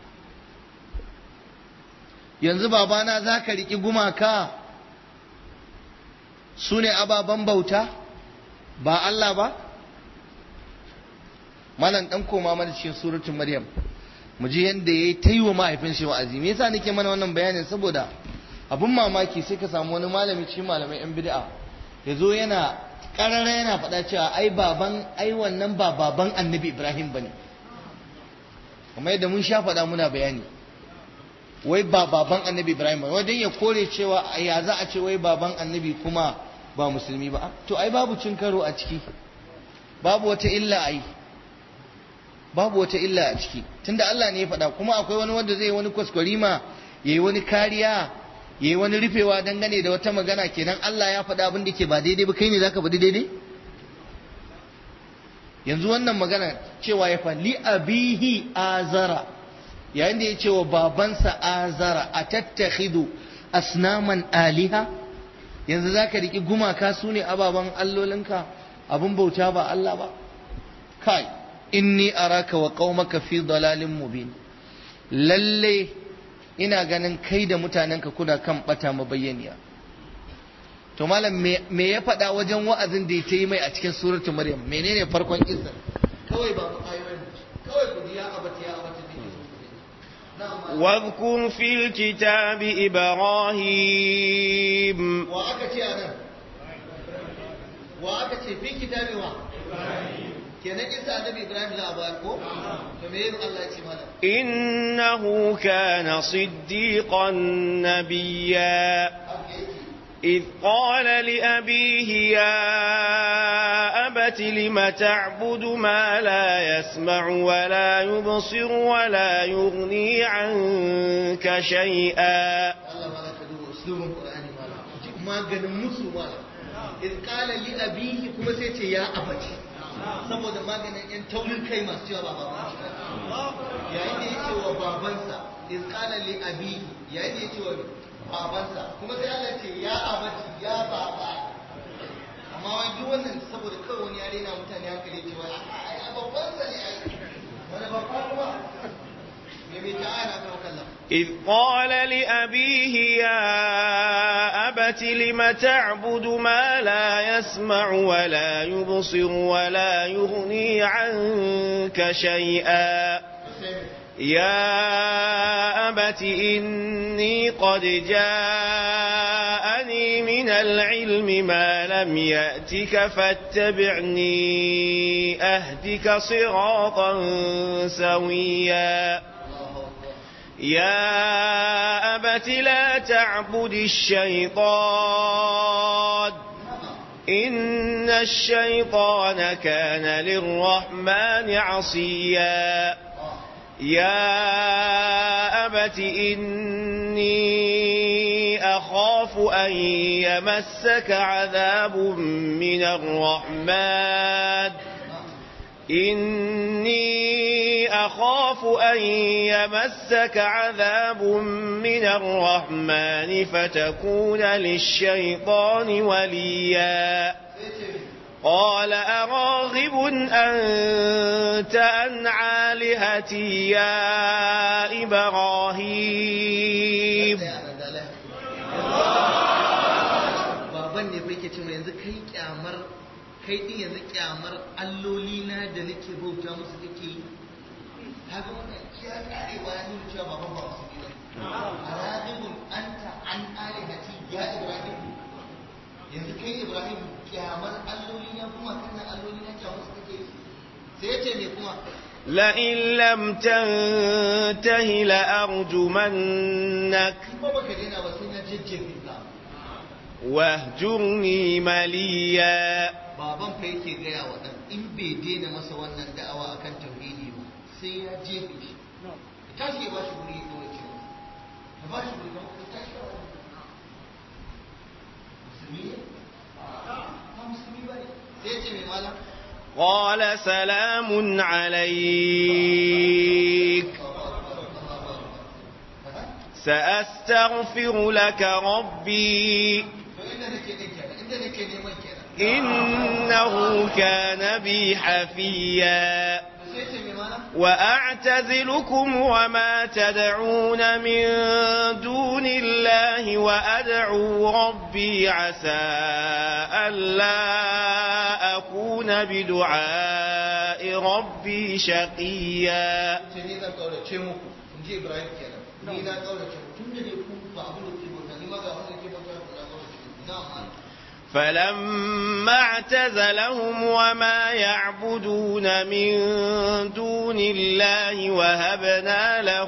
yanzu babana za ka riƙi gumaka su ne ababen bauta ba Allah ba malam ɗan koma mana cikin suratun maryam mu ji yadda ya yi ta yi wa mahaifin shi wa'azi me yasa nake mana wannan bayanin saboda abin mamaki sai ka samu wani malami cikin malamai yan bid'a ya zo yana karara yana faɗa cewa ai baban ai wannan ba baban annabi ibrahim bane kamar yadda mun sha faɗa muna bayani wai ba baban annabi ibrahim bane wajen ya kore cewa ya za a ce wai baban annabi kuma ba musulmi ba to ai babu cin karo a ciki babu wata illa ai babu wata illa a ciki tunda Allah ne ya faɗa kuma akwai wani wanda zai wani kwaskwarima yayi wani kariya yayi wani rufewa dangane da wata magana kenan Allah ya faɗa abin da ke ba daidai ba kai ne zaka faɗi daidai yanzu wannan magana cewa ya faɗi abihi azara yayin da ya ce wa babansa azara a tattakhidu asnaman aliha yanzu zaka riki gumaka su ne ababen allolinka abin bauta ba Allah ba kai inni araka wa qaumaka fi dalalin mubin lalle ina ganin kai da mutanenka kuna kan bata mabayyaniya to malam me ya faɗa wajen wa'azin da ya yi mai a cikin suratu maryam menene farkon izar kawai ba mu ayoyin kawai ku ya abata ya abata واذكر في الكتاب إبراهيم وأكتي أنا وأكتي في كتاب واحد kenan kisa annabi Ibrahim za a bayar ko to me yin Allah ya ce mana innahu kana siddiqan nabiyya إذ قال لأبيه يا أبت لم تعبد ما لا يسمع ولا يبصر ولا يغني عنك شيئا Allah ma ka duba uslubin Qur'ani ma maganin musu ma إذ قال لأبيه kuma sai ce ya abati saboda maganin yan taurin kai masu cewa ba baban shi yayin da ya ce wa babansa iz qala li abi yayin da ya ce wa babansa kuma sai Allah ce ya abati ya baba amma wai duk wannan saboda kawai wani yare na mutane hankali ce wai ai babban sa ne ai wani babba kuma إذ قال لأبيه يا أبت لم تعبد ما لا يسمع ولا يبصر ولا يغني عنك شيئا يا أبت إني قد جاءني من العلم ما لم يأتك فاتبعني أهدك صراطا سويا يا أبت لا تعبد الشيطان إن الشيطان كان للرحمن عصيا يا أبت إني أخاف أن يمسك عذاب من الرحمن إني أخاف أن يمسك عذاب من الرحمن فتكون للشيطان وليا قال أراغب أنت عن آلهتي يا إبراهيم baban ne bai ke ce yanzu kai kyamar kai din yanzu kyamar alloli na da nake bauta musu kake yi kaga wannan ya karewa ya nuna cewa baban ba musu ne arabibun anta an alihati ya ibrahim yanzu kai ibrahim kyamar alloli na kuma kana alloli na kyamar su kake yi sai ya ce me kuma لئن لم تنته لأرجمنك ba baka daina ba sai na jajjefe ka واهجرني مليا baban fa yake gaya wa ɗan in bai daina masa wannan da'awa akan tauhidi ba sai ya jefe shi ya tashi ya ba shi guri ya kawai ce masa ya ba shi guri ya kawai tashi ya wani musulmi ne ba musulmi ba ne sai ya ce mai malam قال سلام عليك سأستغفر لك ربي to inda nake ɗin kenan inda nake neman kenan إنه كان بي حفيا to sai ya ce mai malam وأعتزلكم وما تدعون من دون الله وأدعو ربي عسى ألا أكون بدعاء ربي شقيا ce ni zan kaurace muku in ji ibrahim kenan ni na kaurace muku tun da ne ku ba abin da ke bauta ni ma ga abin da ke bauta ku na kaurace muku na amma فلما اعتزلهم وما يعبدون من دون الله وهبنا له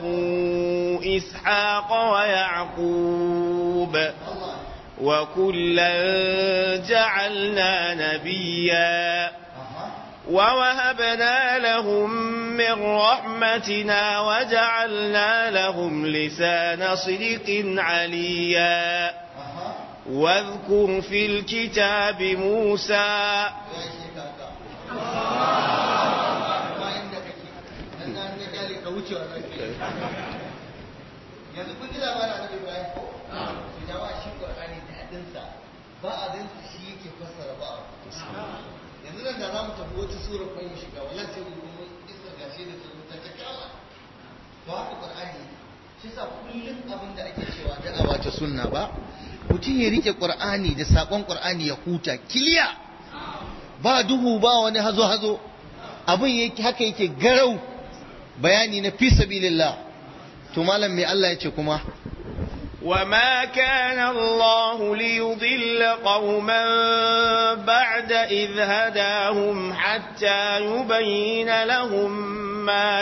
إسحاق ويعقوب Allah وكلا جعلنا نبيا aha ووهبنا لهم من رحمتنا وجعلنا لهم لسان صدق عليا aha واذكر في الكتاب موسى ya ishe ka haka ba inda kake dan na ne kyale ka wuce wannan ke yanzu kun ji labarin annabi Ibrahim ko to jama'a shi Qur'ani da hadin sa ba abin shi yake fassara ba yanzu nan da zamu tafi wata sura ko mu shiga wallahi sai mu mun isa gashi da su ta ta kama to haka Qur'ani shi sa kullum abin da ake cewa da'awa ta sunna ba mutum ya rike Qur'ani da sakon Qur'ani ya huta kiliya ba duhu ba wani hazo-hazo abin yake haka yake garau bayani na fi sabilillah to malam mai Allah ya ce kuma وما كان الله ليضل قوما بعد إذ هداهم حتى يبين لهم ما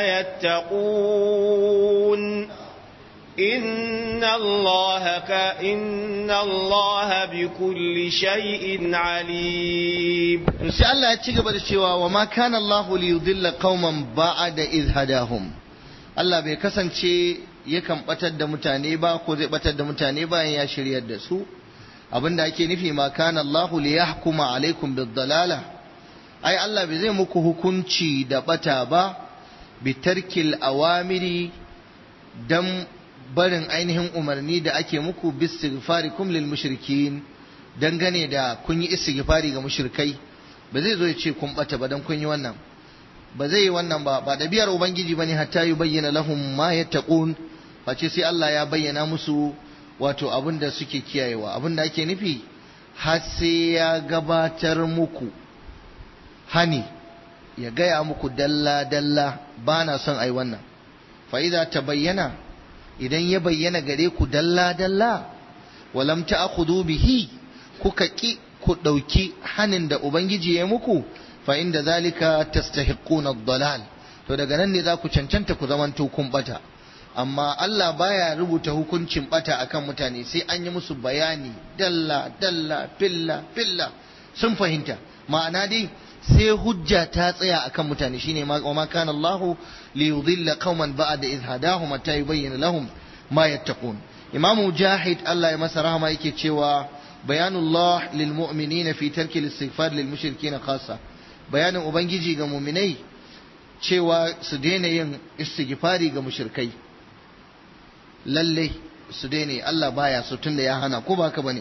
يتقون إن الله ك... إن الله بكل شيء عليم to sai Allah ya ci gaba da cewa wa ma kana Allah li yudilla qauman ba'da idh hadahum Allah bai kasance yakan batar da mutane ba ko zai batar da mutane bayan ya shiryar da su abinda ake nufi ma kana Allah li yahkuma alaikum bid dalala ai Allah bai zai muku hukunci da bata ba bi tarkil awamiri dan barin ainihin umarni da ake muku bistighfarikum lil mushrikin dangane da kun yi istighfari ga mushrikai ba zai zo ya ce kun bata ba dan kun yi wannan ba zai yi wannan ba ba ɗabi'ar ubangiji bane hatta yi bayyana lahum ma yattaqun face sai Allah ya bayyana musu wato abin da suke kiyayewa abin da ake nufi har sai ya gabatar muku hani ya gaya muku dalla dalla ba na son ai wannan fa idza tabayyana idan ya bayyana gare ku dalla dalla walam ta'khudhu bihi kuka ki ku ɗauki hanin da ubangiji ya muku fa inda zalika tastahiquna ad-dalal to daga nan ne za ku cancanta ku zamanto kun bata amma Allah baya rubuta hukuncin bata akan mutane sai an yi musu bayani dalla dalla filla filla sun fahimta ma'ana dai sai hujja ta tsaya akan mutane shine ma ma kana Allah li yudilla qauman ba'da idh hadahum hatta yubayyana lahum ma yattaqun Imam Mujahid Allah ya masa rahama yake cewa bayanullah lil mu'minina fi tarki al-istighfar lil mushrikeena khassa bayanin ubangiji ga mu'minai cewa su daina yin istighfari ga mushrikai lalle su daina Allah baya so tunda ya hana ko ba ka bane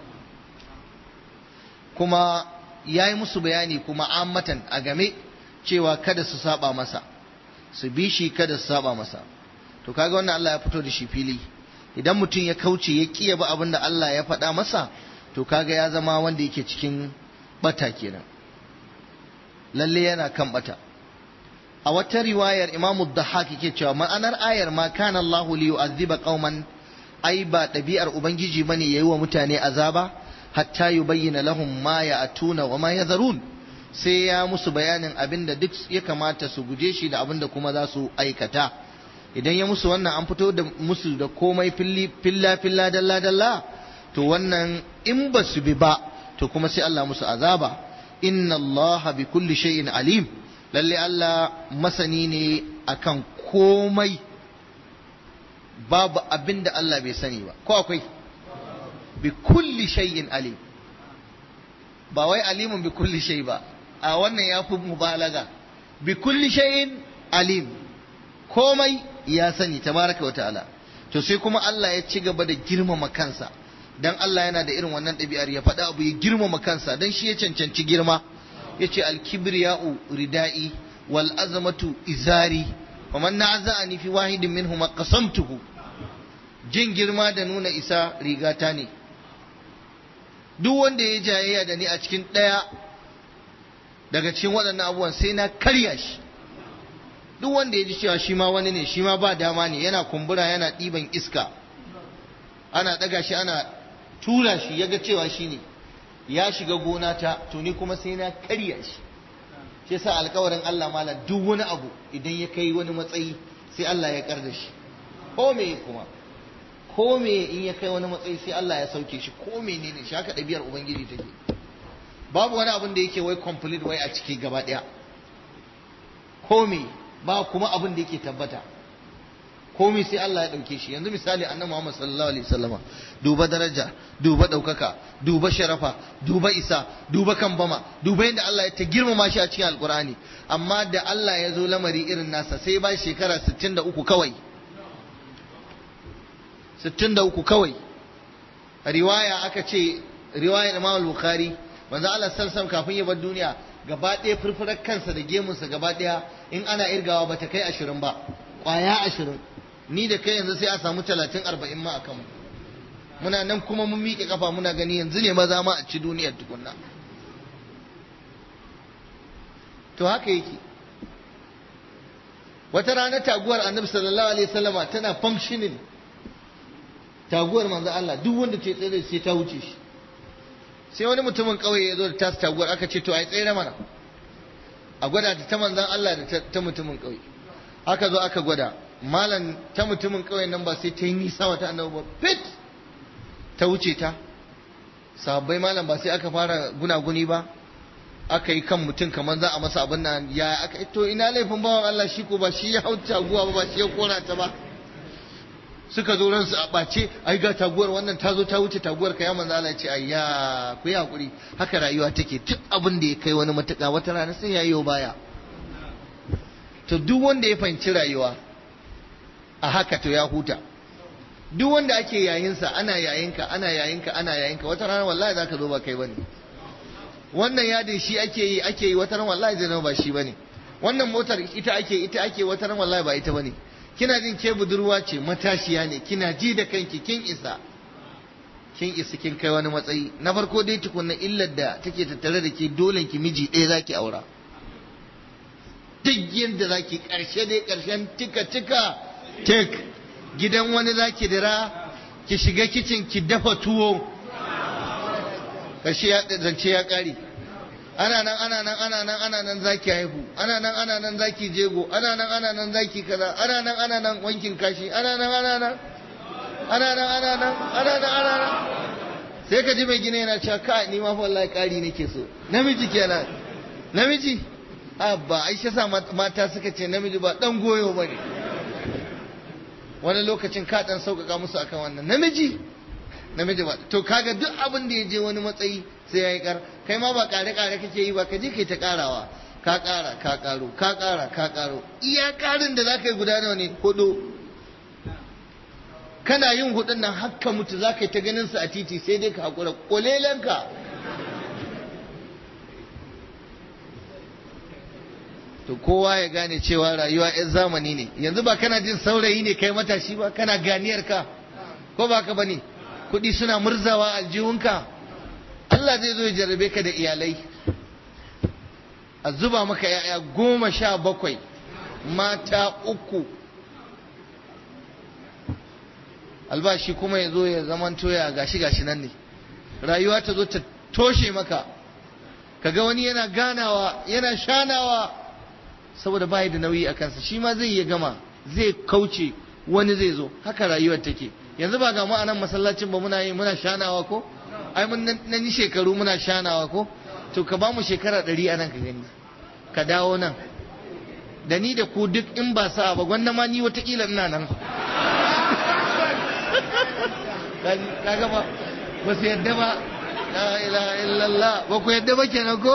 kuma ya yi musu bayani kuma ammatan a game cewa kada su saba masa su bi shi kada su saba masa to kaga wannan Allah ya fito da shi fili idan mutum ya kauce ya kiya ba abin da Allah ya faɗa masa to kaga ya zama wanda yake cikin bata kenan lalle yana kan bata a wata riwayar Imam Dhahak yake cewa ma'anar ayar ma kana Allah li yu'azziba qauman ai ba ɗabi'ar ubangiji bane yayi wa mutane azaba hatta yubayyana lahum ma ya'tuna wa ma yadharun sai ya musu bayanin abinda duk ya kamata su guje shi da abinda kuma za su aikata idan ya musu wannan an fito da musu da komai filla filla dalla dalla to wannan in ba su bi ba to kuma sai Allah musu azaba inna Allah bi kulli shay'in alim lalle Allah masani ne akan komai babu abin da Allah bai sani ba ko akwai bi kulli shay'in alim ba wai alimun bi kulli shay ba a wannan ya fi mubalaga bi kulli shay'in alim komai ya sani tabaraka wa ta'ala to sai kuma Allah ya ci gaba da girmama kansa dan Allah yana da irin wannan ɗabi'ar ya faɗa abu ya girmama kansa dan shi ya cancanci girma yace al-kibriya'u ridai wal azamatu izari wa man na'azani fi wahidin minhum qasamtuhu jin girma da nuna isa rigata ne duk wanda ya jayayya da ni a cikin ɗaya daga cikin waɗannan abubuwan sai na karya shi duk wanda ya ji cewa shi ma wani ne shi ma ba dama ne yana kumbura yana ɗiban iska ana ɗaga shi ana tura shi ya ga cewa shi ne ya shiga gona ta to ni kuma sai na karya shi shi yasa alkawarin Allah mala duk wani abu idan ya kai wani matsayi sai Allah ya kar da shi ko me kuma ko me in ya kai wani matsayi sai Allah ya sauke shi ko menene shi haka ɗabi'ar ubangiji take babu wani abin da yake wai complete wai a ciki gaba ɗaya ko me ba kuma abin da yake tabbata komai sai Allah ya ɗauke shi yanzu misali annabi Muhammad sallallahu alaihi wasallama duba daraja duba ɗaukaka duba sharafa duba isa duba kambama duba yadda Allah ya ta girmama shi a cikin alkur'ani amma da Allah ya zo lamari irin nasa sai ba shekara 63 kawai 63 kawai riwaya aka ce riwayar Imam al-Bukhari manzo Allah sallallahu kafin ya bar duniya gaba ɗaya furfurar kansa da gemunsa gaba ɗaya in ana irgawa bata kai ashirin ba ƙwaya ashirin ni da kai yanzu sai a samu talatin arba'in ma a kanmu muna nan kuma mun miƙe kafa muna gani yanzu ne maza ma a ci duniyar tukunna to haka yake wata rana taguwar annabi sallallahu alaihi wasallama tana functioning taguwar manzo Allah duk wanda ce tsaye sai ta wuce shi sai wani mutumin kauye ya zo da tasu taguwar aka ce to ai tsere mana a gwada ta manzon Allah da ta mutumin kauye aka zo aka gwada malam ta mutumin kauyen nan ba sai ta yi nisa wata annabi ba fit ta wuce ta sahabbai malam ba sai aka fara gunaguni ba aka yi kan mutum kamar za a masa abin nan ya aka to ina laifin bawan Allah shi ko ba shi ya hau taguwa ba ba shi ya kora ta ba suka zo ransu a ɓace ai ga taguwar wannan ta zo ta wuce taguwar ka ya manzo Allah ya ce ayya ku yi hakuri haka rayuwa take duk abin da ya kai wani matuƙa wata rana sai ya yi baya to duk wanda ya fahimci rayuwa a haka to ya huta duk wanda ake yayinsa ana yayinka ana yayinka ana yayinka wata rana wallahi zaka zo ba kai bane wannan yadin shi ake yi ake yi wata rana wallahi zai zama ba shi bane wannan motar ita ake ita ake wata ran wallahi ba ita bane kina jin ke budurwa ce matashiya ne kina ji da kanki kin isa kin isa kin kai wani matsayi na farko dai tukunna illar da take tattare da ke dole ki miji ɗaya zaki aura duk yadda zaki karshe dai karshen tika tika tek gidan wani zaki dira ki shiga kicin ki dafa tuwo karshe ya zance ya kare ana nan ana nan ana nan ana nan zaki haihu ana nan ana nan zaki jego ana nan ana nan zaki kaza ana nan ana nan wankin kashi ana nan ana nan ana nan ana nan ana nan ana nan sai ka ji mai gina yana cewa ka ni ma fa wallahi kari nake so namiji kenan namiji abba aisha sa mata suka ce namiji ba dan goyo bane wani lokacin ka dan sauƙaƙa musu akan wannan namiji namiji ba to kaga duk abin da ya je wani matsayi sai ya yi kar kai ma ba kare kare kake yi ba ka je kai ta karawa ka kara ka karo ka kara ka karo iya karin da zaka yi guda nawa ne hudu kana yin hudun nan hakka mutu zaka yi ta ganin su a titi sai dai ka hakura kolelanka to kowa ya gane cewa rayuwa yan zamani ne yanzu ba kana jin saurayi ne kai matashi ba kana ganiyar ka ko ba ka bane kuɗi suna murzawa aljihunka Allah zai zo ya jarrabe ka da iyalai a zuba maka ya'ya goma sha bakwai mata uku albashi kuma ya zo ya zaman toya gashi gashi nan ne rayuwa ta zo ta toshe maka kaga wani yana ganawa yana shanawa saboda bayi da nauyi a kansa shi ma zai iya gama zai kauce wani zai zo haka rayuwar take yanzu ba ga mu a nan masallacin ba muna yi muna shanawa ko ai mun nan shekaru muna shanawa ko to ka ba mu shekara ɗari a nan ka gani ka dawo nan da ni da ku duk in ba sa ba gwanda ma ni watakila ina nan kaga ba ba su yadda ba la ilaha illallah ba ku yadda ba kenan ko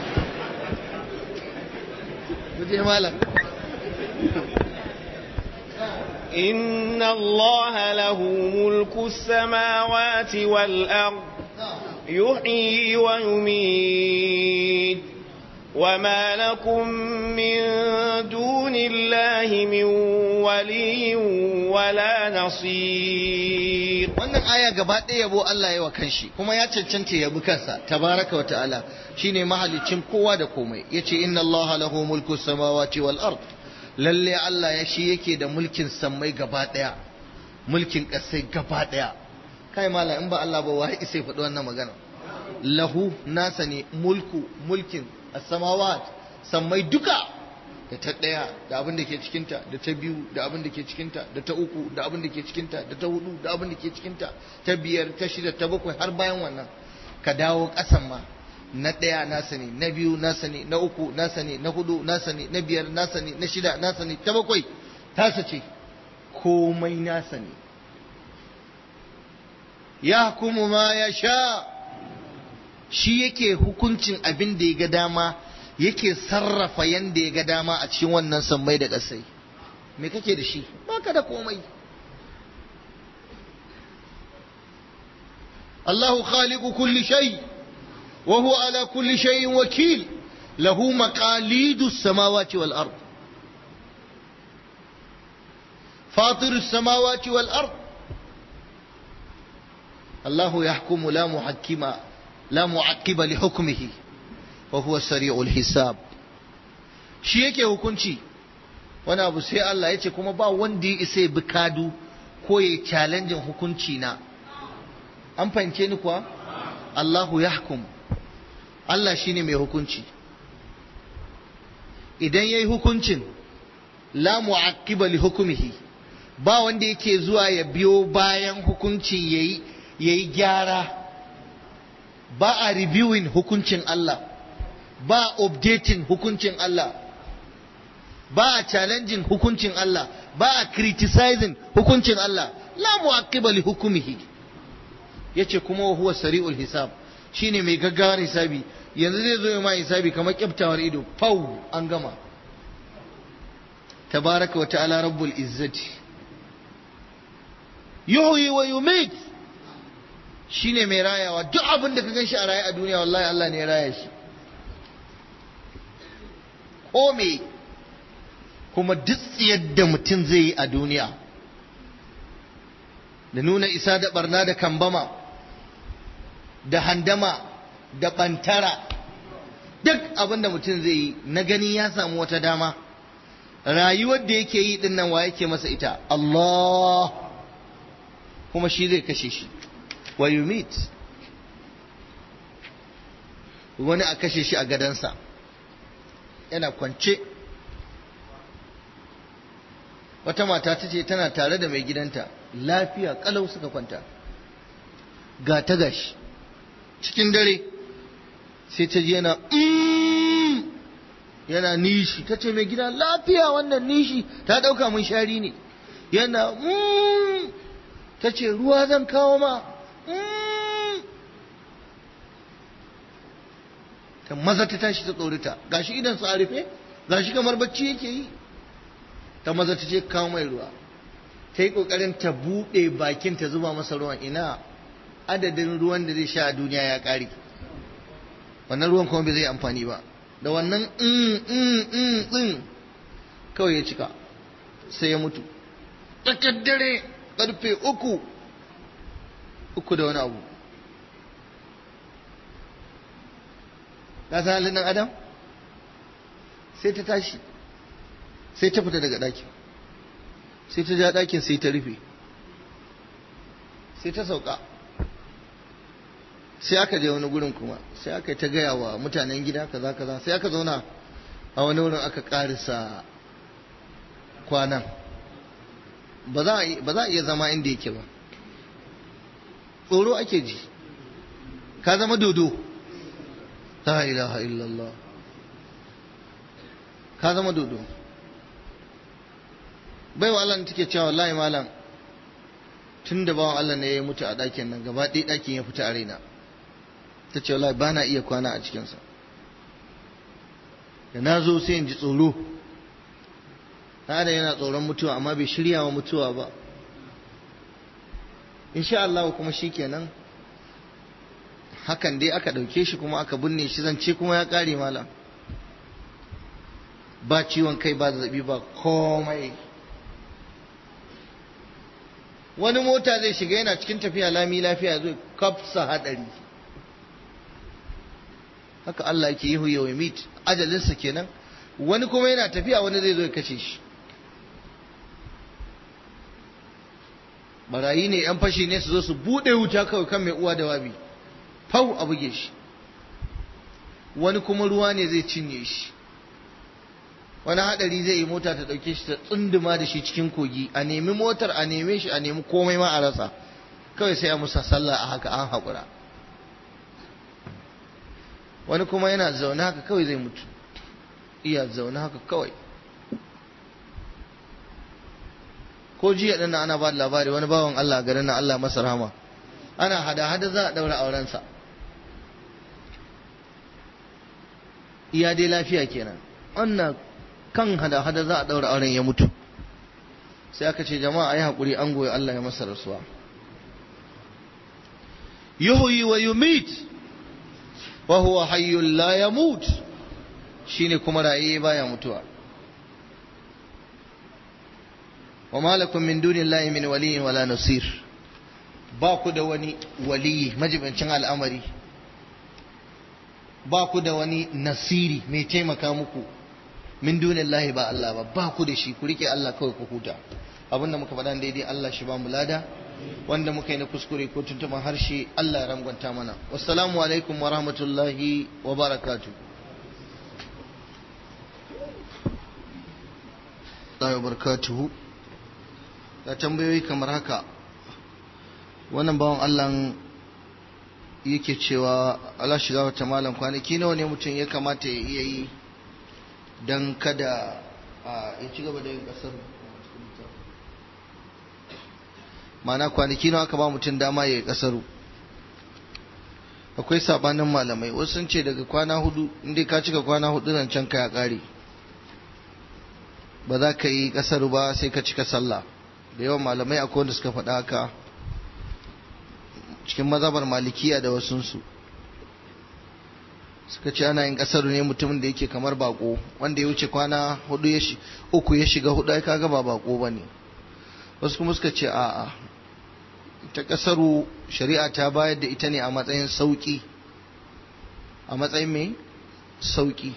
ku je malam إن الله له ملك السماوات والأرض يحيي ويميت وما لكم من دون الله من ولي ولا نصير wannan aya gaba ɗaya yabo Allah ya wa kanshi kuma ya cancanta yabi kansa tabaraka wa ta'ala shine mahalicin kowa da komai yace inna Allah lahu mulku samawati wal ard lalle Allah ya shi yake da mulkin sammai gaba ɗaya mulkin ƙasai gaba ɗaya kai mala in ba Allah ba wai sai faɗi wannan magana lahu nasa ne mulku mulkin as-samawat sammai duka da ta ɗaya da abin da ke cikinta da ta biyu da abin da ke cikinta da ta uku da abin da ke cikinta da ta hudu da abin da ke cikinta ta biyar ta shida ta bakwai har bayan wannan ka dawo ƙasan ma na ɗaya nasa ne na biyu nasa ne na uku nasa ne na hudu nasa ne na biyar nasa ne na shida nasa ne ta bakwai tasa ce komai nasa ne ya hukumu ma ya sha shi yake hukuncin abin da ya ga dama yake sarrafa yanda ya ga dama a cikin wannan sammai da ƙasai me kake da shi baka da komai Allahu khaliqu kulli shay wa huwa ala kulli shay'in wakil lahu maqalidu as-samawati wal ard فاطر السماوات والأرض الله يحكم لا محكم لا معقب لحكمه وهو سريع الحساب shi yake hukunci wani abu sai Allah ya ce kuma ba wanda ya isa bi kadu ko ya challenge hukunci na an fahimce ni kuwa Allahu yahkum Allah shine mai hukunci idan yayi hukuncin la mu'aqqiba li hukmihi ba wanda yake zuwa ya biyo bayan hukuncin yayi yayi gyara ba a reviewing hukuncin Allah ba updating hukuncin Allah ba a challenging hukuncin Allah ba a criticizing hukuncin Allah la mu'aqqiba li hukmihi yace kuma wa huwa sari'ul hisab shine mai gaggawar hisabi yanzu zai zo ya ma hisabi kamar kyaftawar ido fau an gama tabaraka wa ta'ala rabbul izzati yuhyi wa yumit shine mai rayawa duk abin da ka gan shi a raye a duniya wallahi Allah ne ya raya shi ko me kuma duk yadda mutum zai yi a duniya da nuna isa da barna da kambama da handama da ɓantara duk abin da mutum zai yi na gani ya samu wata dama rayuwar da yake yi din nan wa yake masa ita Allah kuma shi zai kashe shi wa yumit wani a kashe shi a gadansa yana kwance wata mata ta ce tana tare da mai gidanta lafiya kalau suka kwanta ga ta gashi cikin dare sai ta ji yana yana nishi ta ce mai gida lafiya wannan nishi ta ɗauka mun shari ne yana ta ce ruwa zan kawo ma ta maza ta tashi ta tsorita gashi idan su a rufe gashi kamar bacci yake yi ta maza ta ce kawo mai ruwa ta yi ƙoƙarin ta buɗe bakin ta zuba masa ruwan ina adadin ruwan da zai sha a duniya ya ƙare wannan ruwan kuma bai zai amfani ba da wannan in kawai ya cika sai ya mutu tsakar dare karfe uku uku da wani abu ka san halin ɗan adam sai ta tashi sai ta fita daga ɗakin sai ta ja ɗakin sai ta rufe sai ta sauka sai aka je wani gurin kuma sai aka yi ta gaya wa mutanen gida kaza kaza sai aka zauna a wani wurin aka karisa kwanan ba za a iya zama inda yake ba tsoro ake ji ka zama dodo la ilaha illallah ka zama dodo baiwa Allah take cewa wallahi malam tun da bawan Allah ne ya mutu a ɗakin nan gaba ɗaya ɗakin ya fita a raina ta ce wallahi ba na iya kwana a cikinsa da na zo sai in ji tsoro da yana tsoron mutuwa amma bai shirya wa mutuwa ba insha Allah kuma shi kenan hakan dai aka ɗauke shi kuma aka binne shi zance kuma ya ƙare malam ba ciwon kai ba zazzabi ba komai wani mota zai shiga yana cikin tafiya lami lafiya zai kafsa hadari haka Allah yake yi huyewa mit ajalinsa kenan wani kuma yana tafiya wani zai zo ya kashe shi barayi ne yan fashi ne su zo su bude wuta kawai kan mai uwa da wabi fau a buge shi wani kuma ruwa ne zai cinye shi wani hadari zai yi mota ta dauke shi ta tsunduma da shi cikin kogi a nemi motar a neme shi a nemi komai ma a rasa kawai sai a musa sallah a haka an haƙura wani kuma yana zaune haka kawai zai mutu iya zaune haka kawai ko jiya ɗin ana ba da labari wani bawan Allah a garin na Allah masa rahama ana hada-hada za a ɗaura aurensa iya dai lafiya kenan wannan kan hada-hada za a ɗaura auren ya mutu sai aka ce jama'a a yi haƙuri an goyi Allah ya masa rasuwa yuhyi wa yumit wa huwa hayyul la yamut shine kuma raye baya mutuwa wa malakum min dunillahi min waliyyin wala nasir ba ku da wani waliyi majibancin al'amari ba ku da wani nasiri mai taimaka muku min dunillahi ba Allah ba ba ku da shi ku rike Allah kawai ku huta abinda muka faɗa daidai Allah shi ba mu lada wanda muka yi na kuskure ko tuntuban harshe Allah ya rangwanta mana wassalamu alaikum wa rahmatullahi wa barakatu wa barakatuhu ga tambayoyi kamar haka wannan bawan Allah yake cewa Allah shiga wata malam kwanaki nawa ne mutum ya kamata ya iya yi don kada ya ci gaba da yin kasar mana kwanaki nawa aka ba mutum dama ya yi kasaru akwai sabanin malamai wasu sun ce daga kwana hudu inda ka cika kwana hudu nan can ka ya kare ba za ka yi kasaru ba sai ka cika sallah da yawan malamai akwai wanda suka faɗa haka cikin mazabar malikiya da wasunsu suka ce ana yin kasar ne mutumin da yake kamar bako wanda ya wuce kwana hudu ya shi uku ya shiga hudu ai kaga ba bako bane wasu kuma suka ce a'a ta kasaru shari'a ta bayar da ita ne a matsayin sauki a matsayin mai sauki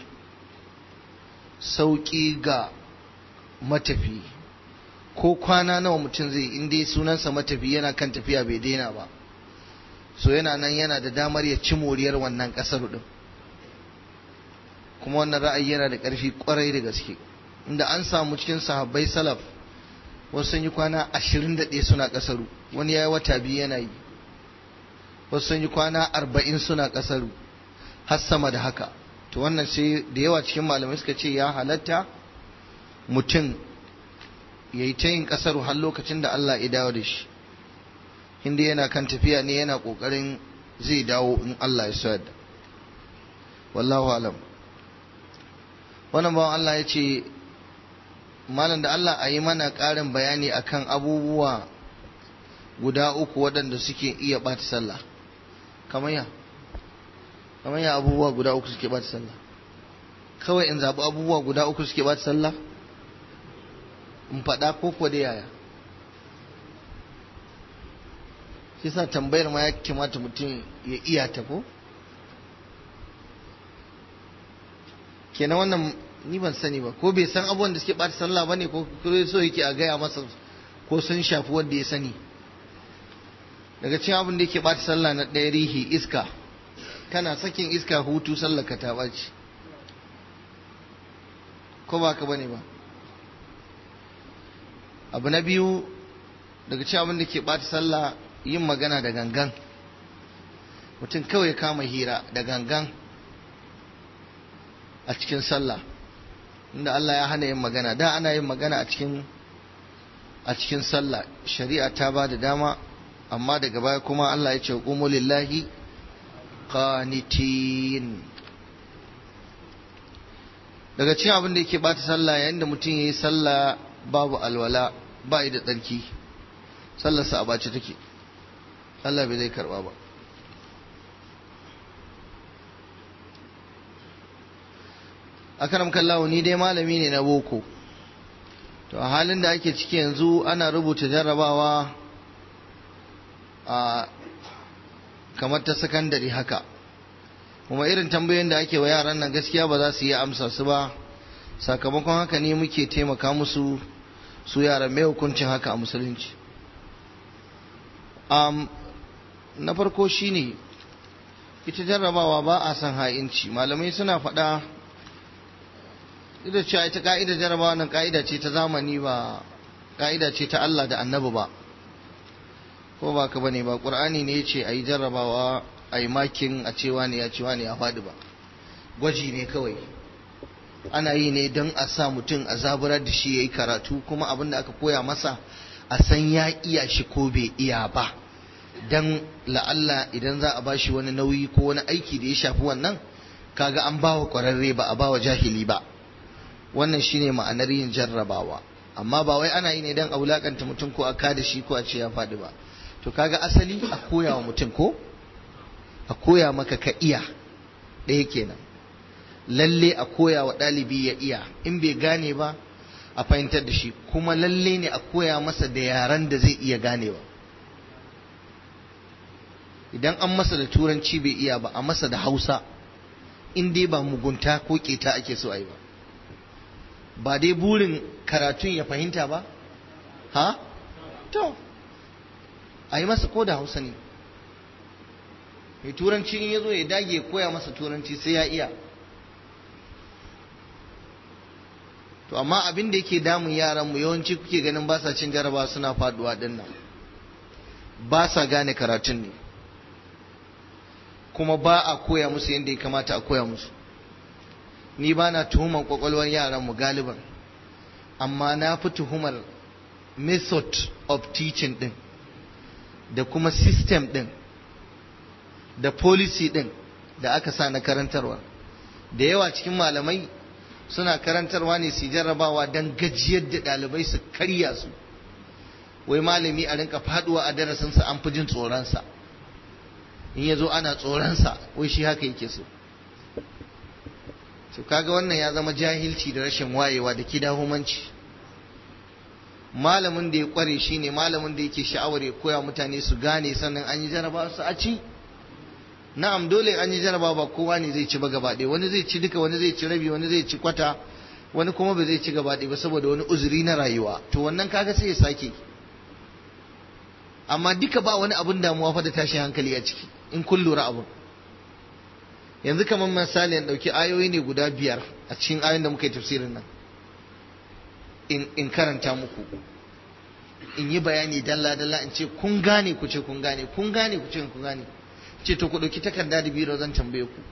sauki ga matafi ko kwana nawa mutum zai in dai sunansa matafi yana kan tafiya bai daina ba so yana nan yana da damar ya ci moriyar wannan kasar din kuma wannan ra'ayi yana da ƙarfi ƙwarai da gaske inda an samu cikin sahabbai salaf wasu sun yi kwana ashirin da ɗaya suna ƙasaru wani ya yi wata biyu yana yi wasu sun yi kwana arba'in suna ƙasaru har sama da haka to wannan sai da yawa cikin malamai suka ce ya halatta mutum ya yi ta yin ƙasaru har lokacin da Allah ya dawo da shi inda yana kan tafiya ne yana ƙoƙarin zai dawo in Allah ya so yadda wallahu alam wannan bawan Allah ya ce malam da Allah a yi mana ƙarin bayani akan abubuwa guda uku waɗanda suke iya ɓata sallah kamar ya kamar ya abubuwa guda uku suke ɓata sallah kawai in zaɓi abubuwa guda uku suke ɓata sallah in faɗa ko ko da yaya shi sa tambayar ma ya kamata mutum ya iya ta ko kenan wannan ni ban sani ba ko bai san abubuwan da suke ɓata sallah ba ne ko so yake a gaya masa ko sun shafi wanda ya sani daga cikin abin da yake ɓata sallah na ɗaya rihi iska kana sakin iska hutu sallah ka ta ɓaci ko ba ka bane ba abu na biyu daga cikin abin da ke ɓata sallah yin magana da gangan mutum kawai kama hira da gangan a cikin sallah inda Allah ya hana yin magana da ana yin magana a cikin a cikin sallah shari'a ta ba da dama amma daga baya kuma Allah ya ce qumu lillahi qanitin daga cikin abin da yake bata sallah yayin da mutum yayi sallah babu alwala ba da tsarki sallarsa a bace take Allah bai zai karba ba akaram kallahu ni dai malami ne na boko to a halin da ake ciki yanzu ana rubuta jarrabawa a kamar ta sakandare haka kuma irin tambayoyin da ake wa yaran nan gaskiya ba za su yi amsa su ba sakamakon haka ne muke taimaka musu su yaran mai hukuncin haka a musulunci um, na farko shine ita jarrabawa ba a son ha'inci malamai suna faɗa ita cewa ita ka'ida jarabawa nan ka'ida ce ta zamani ba ka'ida ce ta Allah da annabi ba ko ba ka bane ba qur'ani ne yace ayi jarrabawa ayi makin a cewa ne ya cewa ne ya faɗi ba gwaji ne kawai ana yi ne don a sa mutum a zaburar da shi yayi karatu kuma abin da aka koya masa a san ya iya shi ko bai iya ba dan la'alla idan za a bashi wani nauyi ko wani aiki da ya shafi wannan kaga an bawa kwararre ba a bawa jahili ba wannan shine ma'anar yin jarrabawa amma ba wai ana yi ne don a wulakanta mutum ko a kada shi ko a ce ya faɗi ba to kaga asali a koya wa mutum ko a koya maka ka iya ɗaya kenan lalle a koya wa ɗalibi ya iya in bai gane ba a fahimtar da shi kuma lalle ne a koya masa da yaran da zai iya ganewa idan an masa da turanci bai iya ba a masa da hausa in dai ba mugunta ko keta ake so a yi ba ba dai burin karatun ya fahimta ba ha to a yi masa ko da hausa ne mai turanci in ya zo ya dage koya masa turanci sai ya iya to amma abin da yake damun yaran mu yawanci kuke ganin ba sa cin jaraba suna faduwa din nan ba sa gane karatun ne kuma ba a koya musu yadda ya kamata a koya musu ni ba na tuhumar kwakwalwar yaranmu galiban amma na fi tuhumar method of teaching din da kuma system din da policy din da aka sa na karantarwa da yawa cikin malamai suna karantarwa ne su jarrabawa don gajiyar da ɗalibai su karya su wai malami a rinka faduwa a darasinsa an fi jin tsoronsa in ya zo ana tsoronsa wai shi haka yake so to kaga wannan ya zama jahilci da rashin wayewa da kidahumanci malamin da ya kware shi ne malamin da yake sha'awar ya koya mutane su gane sannan an yi jaraba su a ci na'am dole an yi jaraba ba kowa ne zai ci ba gaba ɗaya wani zai ci duka wani zai ci rabi wani zai ci kwata wani kuma ba zai ci gaba ɗaya ba saboda wani uzuri na rayuwa to wannan kaga sai ya sake amma duka ba wani abun damuwa fa da tashin hankali a ciki in kun lura abun yanzu kamar misali in ɗauki ayoyi ne guda biyar a cikin ayoyin da muka yi tafsirin nan in karanta muku in yi bayani dalla dalla in ce kun gane ku ce kun gane kun gane ku ce kun gane ce to ku ɗauki takarda da biro zan tambaye ku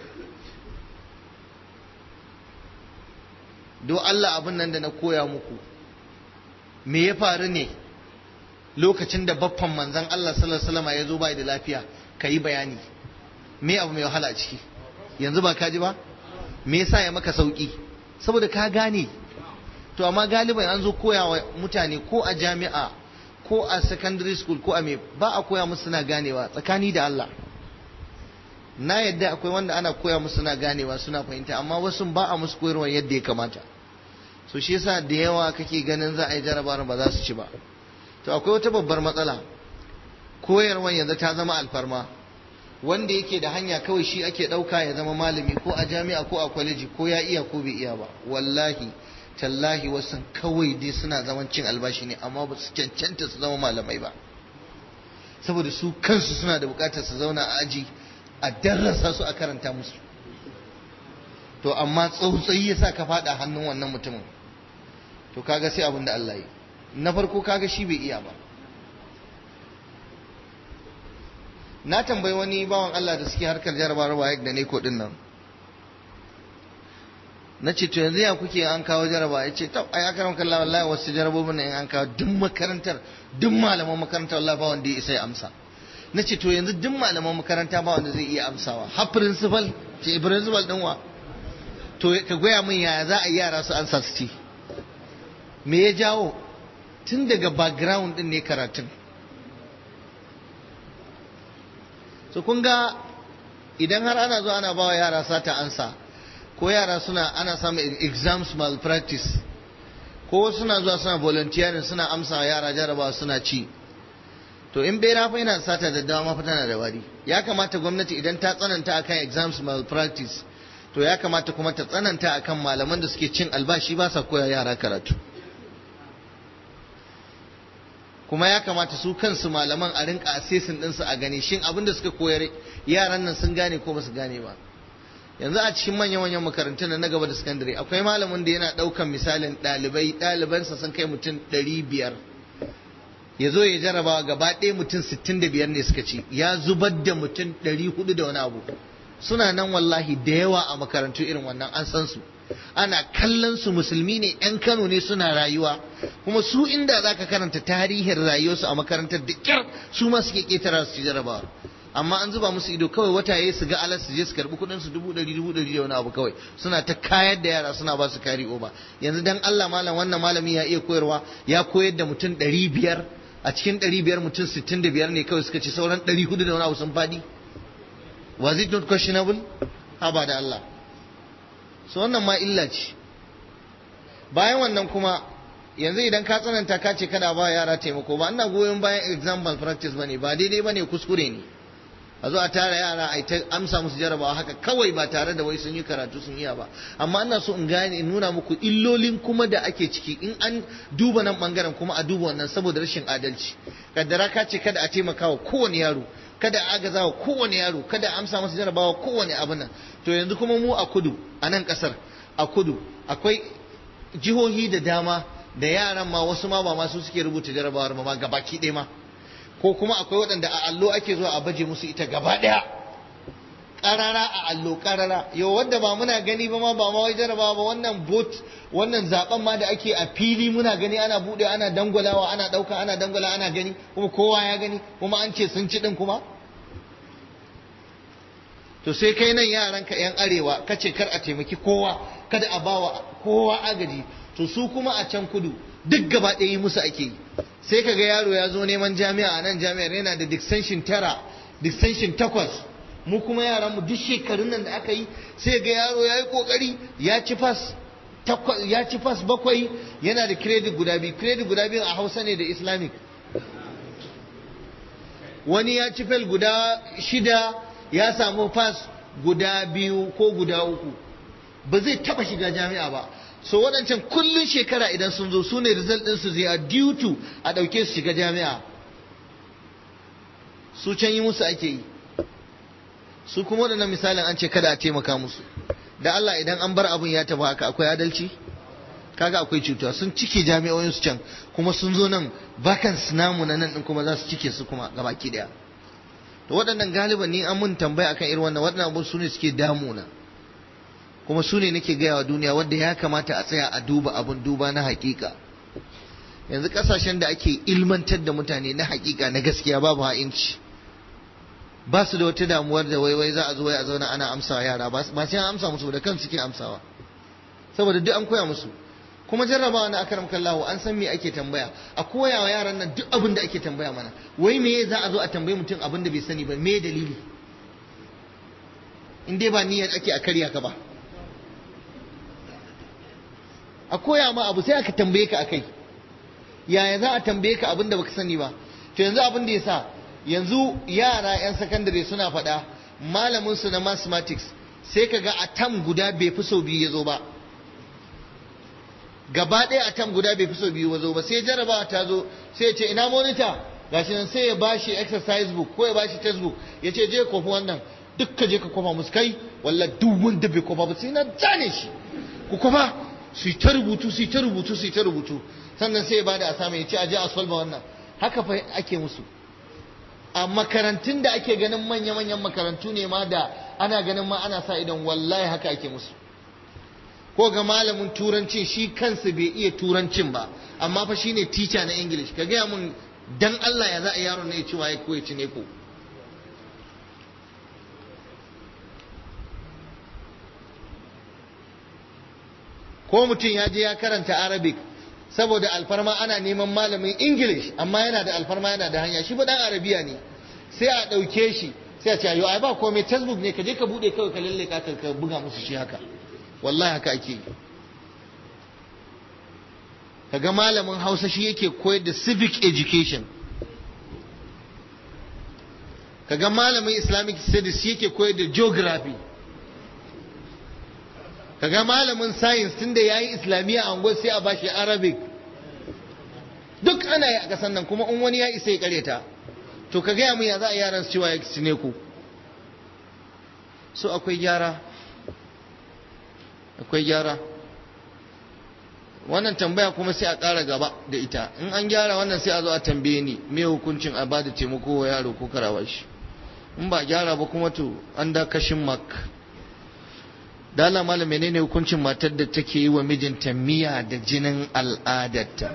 do Allah abin nan da na koya muku me ya faru ne lokacin da baffan manzan Allah sallallahu alaihi wasallam ya zo bai da lafiya ka yi bayani me abu mai wahala a ciki yanzu ba ka ji ba me yasa ya maka sauki saboda ka gane to amma galiban an zo koya wa mutane ko a jami'a ko a secondary school ko a me ba a koya musu suna ganewa tsakani da Allah na yadda akwai wanda ana koya musu suna ganewa suna fahimta amma wasu ba a musu koyarwa yadda ya kamata so shi yasa da yawa kake ganin za a yi jarabawar ba za su ci ba to akwai wata babbar matsala koyarwar yanzu ta zama alfarma wanda yake da hanya kawai shi ake ɗauka ya zama malami ko a jami'a ko a kwaleji ko ya iya ko bai iya ba wallahi tallahi wasu kawai dai suna zaman cin albashi ne amma ba su cancanta su zama malamai ba saboda su kansu suna da bukatar su zauna a aji a darrasa su a karanta musu to amma tsautsayi ya sa ka faɗa hannun wannan mutumin to kaga sai abin da Allah yi na farko kaga shi bai iya ba na tambayi wani bawan Allah da suke harkar jarabar wayek da ne ko din nan na ce to yanzu ya kuke an kawo jaraba ya ce tab ai akaram kallah wallahi wasu jarabobin nan an kawo duk makarantar duk malaman makarantar wallahi ba wanda ya isa ya amsa na ce to yanzu duk malaman makaranta ba wanda zai iya amsawa har principal ce principal din wa to ka goya min yaya za a yi yara su ansa su ci me ya jawo tun daga background din ne karatun so kun ga idan har ana zo ana bawa yara sata ansa ko yara suna ana samun exams malpractice ko suna zuwa suna volunteering suna amsa yara jarabawa suna ci to in bai rafa yana sata da dama fa tana da wari ya kamata gwamnati idan ta tsananta akan exams malpractice to ya kamata kuma ta tsananta akan malaman da suke cin albashi ba sa koya yara karatu kuma ya kamata su kansu malaman a rinka assessing ɗinsu a gani shin abin da suka koyar yaran nan sun gane ko ba su gane ba yanzu a cikin manyan manyan makarantun na gaba da sakandare akwai malamin da yana ɗaukan misalin ɗalibai ɗalibansa sun kai mutum ɗari biyar ya zo ya jarabawa gaba ɗaya mutum sittin da biyar ne suka ci ya zubar da mutum ɗari hudu da wani abu suna nan wallahi da yawa a makarantu irin wannan an san su ana kallon su musulmi ne yan kano ne suna rayuwa kuma su inda zaka karanta tarihin rayuwarsu a makarantar da kyar su ma suke ketara su ci jarabawa amma an zuba musu ido kawai wata yayi su ga alas su je su karbi kudin su dubu ɗari dubu ɗari da wani abu kawai suna ta kayar da yara suna ba su kari oba yanzu dan Allah malam wannan malami ya iya koyarwa ya koyar da mutum ɗari biyar a cikin ɗari biyar mutum sittin da biyar ne kawai suka ci sauran ɗari hudu da wani abu sun faɗi was it not questionable haba da Allah so wannan ma illa ce bayan wannan kuma yanzu idan ka tsananta ka ce kada ba yara taimako ba ina goyon bayan example practice bane ba daidai bane kuskure ne a zo a tara yara a ta amsa musu jarabawa haka kawai ba tare da wai sun yi karatu sun iya ba amma ina so in gane in nuna muku illolin kuma da ake ciki in an duba nan bangaren kuma a duba wannan saboda rashin adalci kaddara ka ce kada a taimaka wa kowane yaro kada a agaza wa kowane yaro kada a amsa masa jarabawa kowane abu nan to yanzu kuma mu a kudu a nan kasar a kudu akwai jihohi da dama da yaran ma wasu ma ba ma su suke rubuta jarabawar ma gabaki ɗaya ma ko kuma akwai waɗanda a allo ake zuwa a baje musu ita gaba ɗaya ƙarara a allo ƙarara yau wanda ba muna gani ba ma ba ma wai jarabawa ba wannan bot wannan zaben ma da ake a fili muna gani ana buɗe ana dangwalawa ana ɗauka ana dangwala ana gani kuma kowa ya gani kuma an ce sun ci ɗin kuma to sai kai nan yaranka 'yan arewa kace kar a taimaki kowa kada a bawa kowa agaji to su kuma a can kudu duk gaba ɗaya musu ake yi sai ka ga yaro ya zo neman jami'a a nan jami'ar yana da distinction tara distinction takwas mu kuma yaran mu duk shekarun nan da aka yi sai ga yaro ya yi kokari ya ci fas ya ci fas bakwai yana da credit guda biyu credit guda biyu a hausa ne da islamic wani ya ci fel guda shida ya samu fas guda biyu ko guda uku ba zai taba shiga jami'a ba so waɗancan kullun shekara idan sun zo su ne result ɗinsu zai a due to a ɗauke su shiga jami'a su can yi musu ake yi su kuma waɗannan misalin an ce kada a taimaka musu da Allah idan an bar abun ya taba haka akwai adalci kaga akwai cuta sun cike jami'o'in su can kuma sun zo nan bakan namu na nan din kuma za su cike su kuma gabaki daya to waɗannan galiban ni an mun tambaya akan irin wannan waɗannan abun su ne suke damuna kuma su ne nake gaya wa duniya wanda ya kamata a tsaya a duba abun duba na hakika yanzu kasashen da ake ilmantar da mutane na hakika na gaskiya babu ha'inci ba su da wata damuwar da waiwai za a zo wai a zauna ana amsawa yara ba sai an amsa musu da kan suke amsawa saboda duk an koya musu kuma jarrabawa na akaram kallahu an san me ake tambaya a koya wa yaran nan duk abin da ake tambaya mana wai me za a zo a tambayi mutum abin da bai sani ba me dalili in dai ba niyyar ake a karya ka ba a koya ma abu sai aka tambaye ka akai yaya za a tambaye ka abin da baka sani ba to yanzu abin da ya sa yanzu yara 'yan sakandare suna faɗa malamin su na mathematics sai ka ga a tam guda bai fi sau biyu ya zo ba gaba ɗaya a tam guda bai fi sau biyu ya zo ba sai jarabawa ta zo sai ya ce ina monitor gashi nan sai ya bashi exercise book ko ya bashi textbook ya ce je kofi wannan duk ka je ka kofa musu kai walla duk wanda bai kofa ba sai na zane shi ku kofa su ta rubutu su ta rubutu su ta rubutu sannan sai ya bada asama ya ce a je a solve wannan haka fa ake musu a makarantun da ake ganin manya-manyan makarantu ne ma da ana ganin ma ana sa idan wallahi haka ake musu ko ga malamin turancin shi kansa bai iya turancin ba amma fa shine teacher na english ka gaya mun dan Allah ya za a yaron ne ya ci waye ko ya ci ne ko ko mutum ya je ya karanta arabic saboda alfarma ana neman malamin english amma yana da alfarma yana da hanya shi ba dan arabiya ne sai a ɗauke shi sai a ce ayo ai ba komai textbook ne ka je ka bude kawai ka lalle ka ka buga musu shi haka wallahi haka ake yi kaga malamin hausa shi yake koyar da civic education kaga malamin islamic studies shi yake koyar da geography kaga malamin science tunda yayi islamiyya a unguwar sai a bashi arabic duk ana yi a kasan nan kuma in wani ya isa ya kareta to ka gaya mun ya za a yaran su cewa ya ne ku so akwai gyara akwai gyara wannan tambaya kuma sai a ƙara gaba da ita in an gyara wannan sai a zo a tambaye ni me hukuncin a bada taimako wa yaro ko karawa shi in ba gyara ba kuma to an da kashin mak dala malam menene hukuncin matar da take yi wa mijinta miya da jinin al'adarta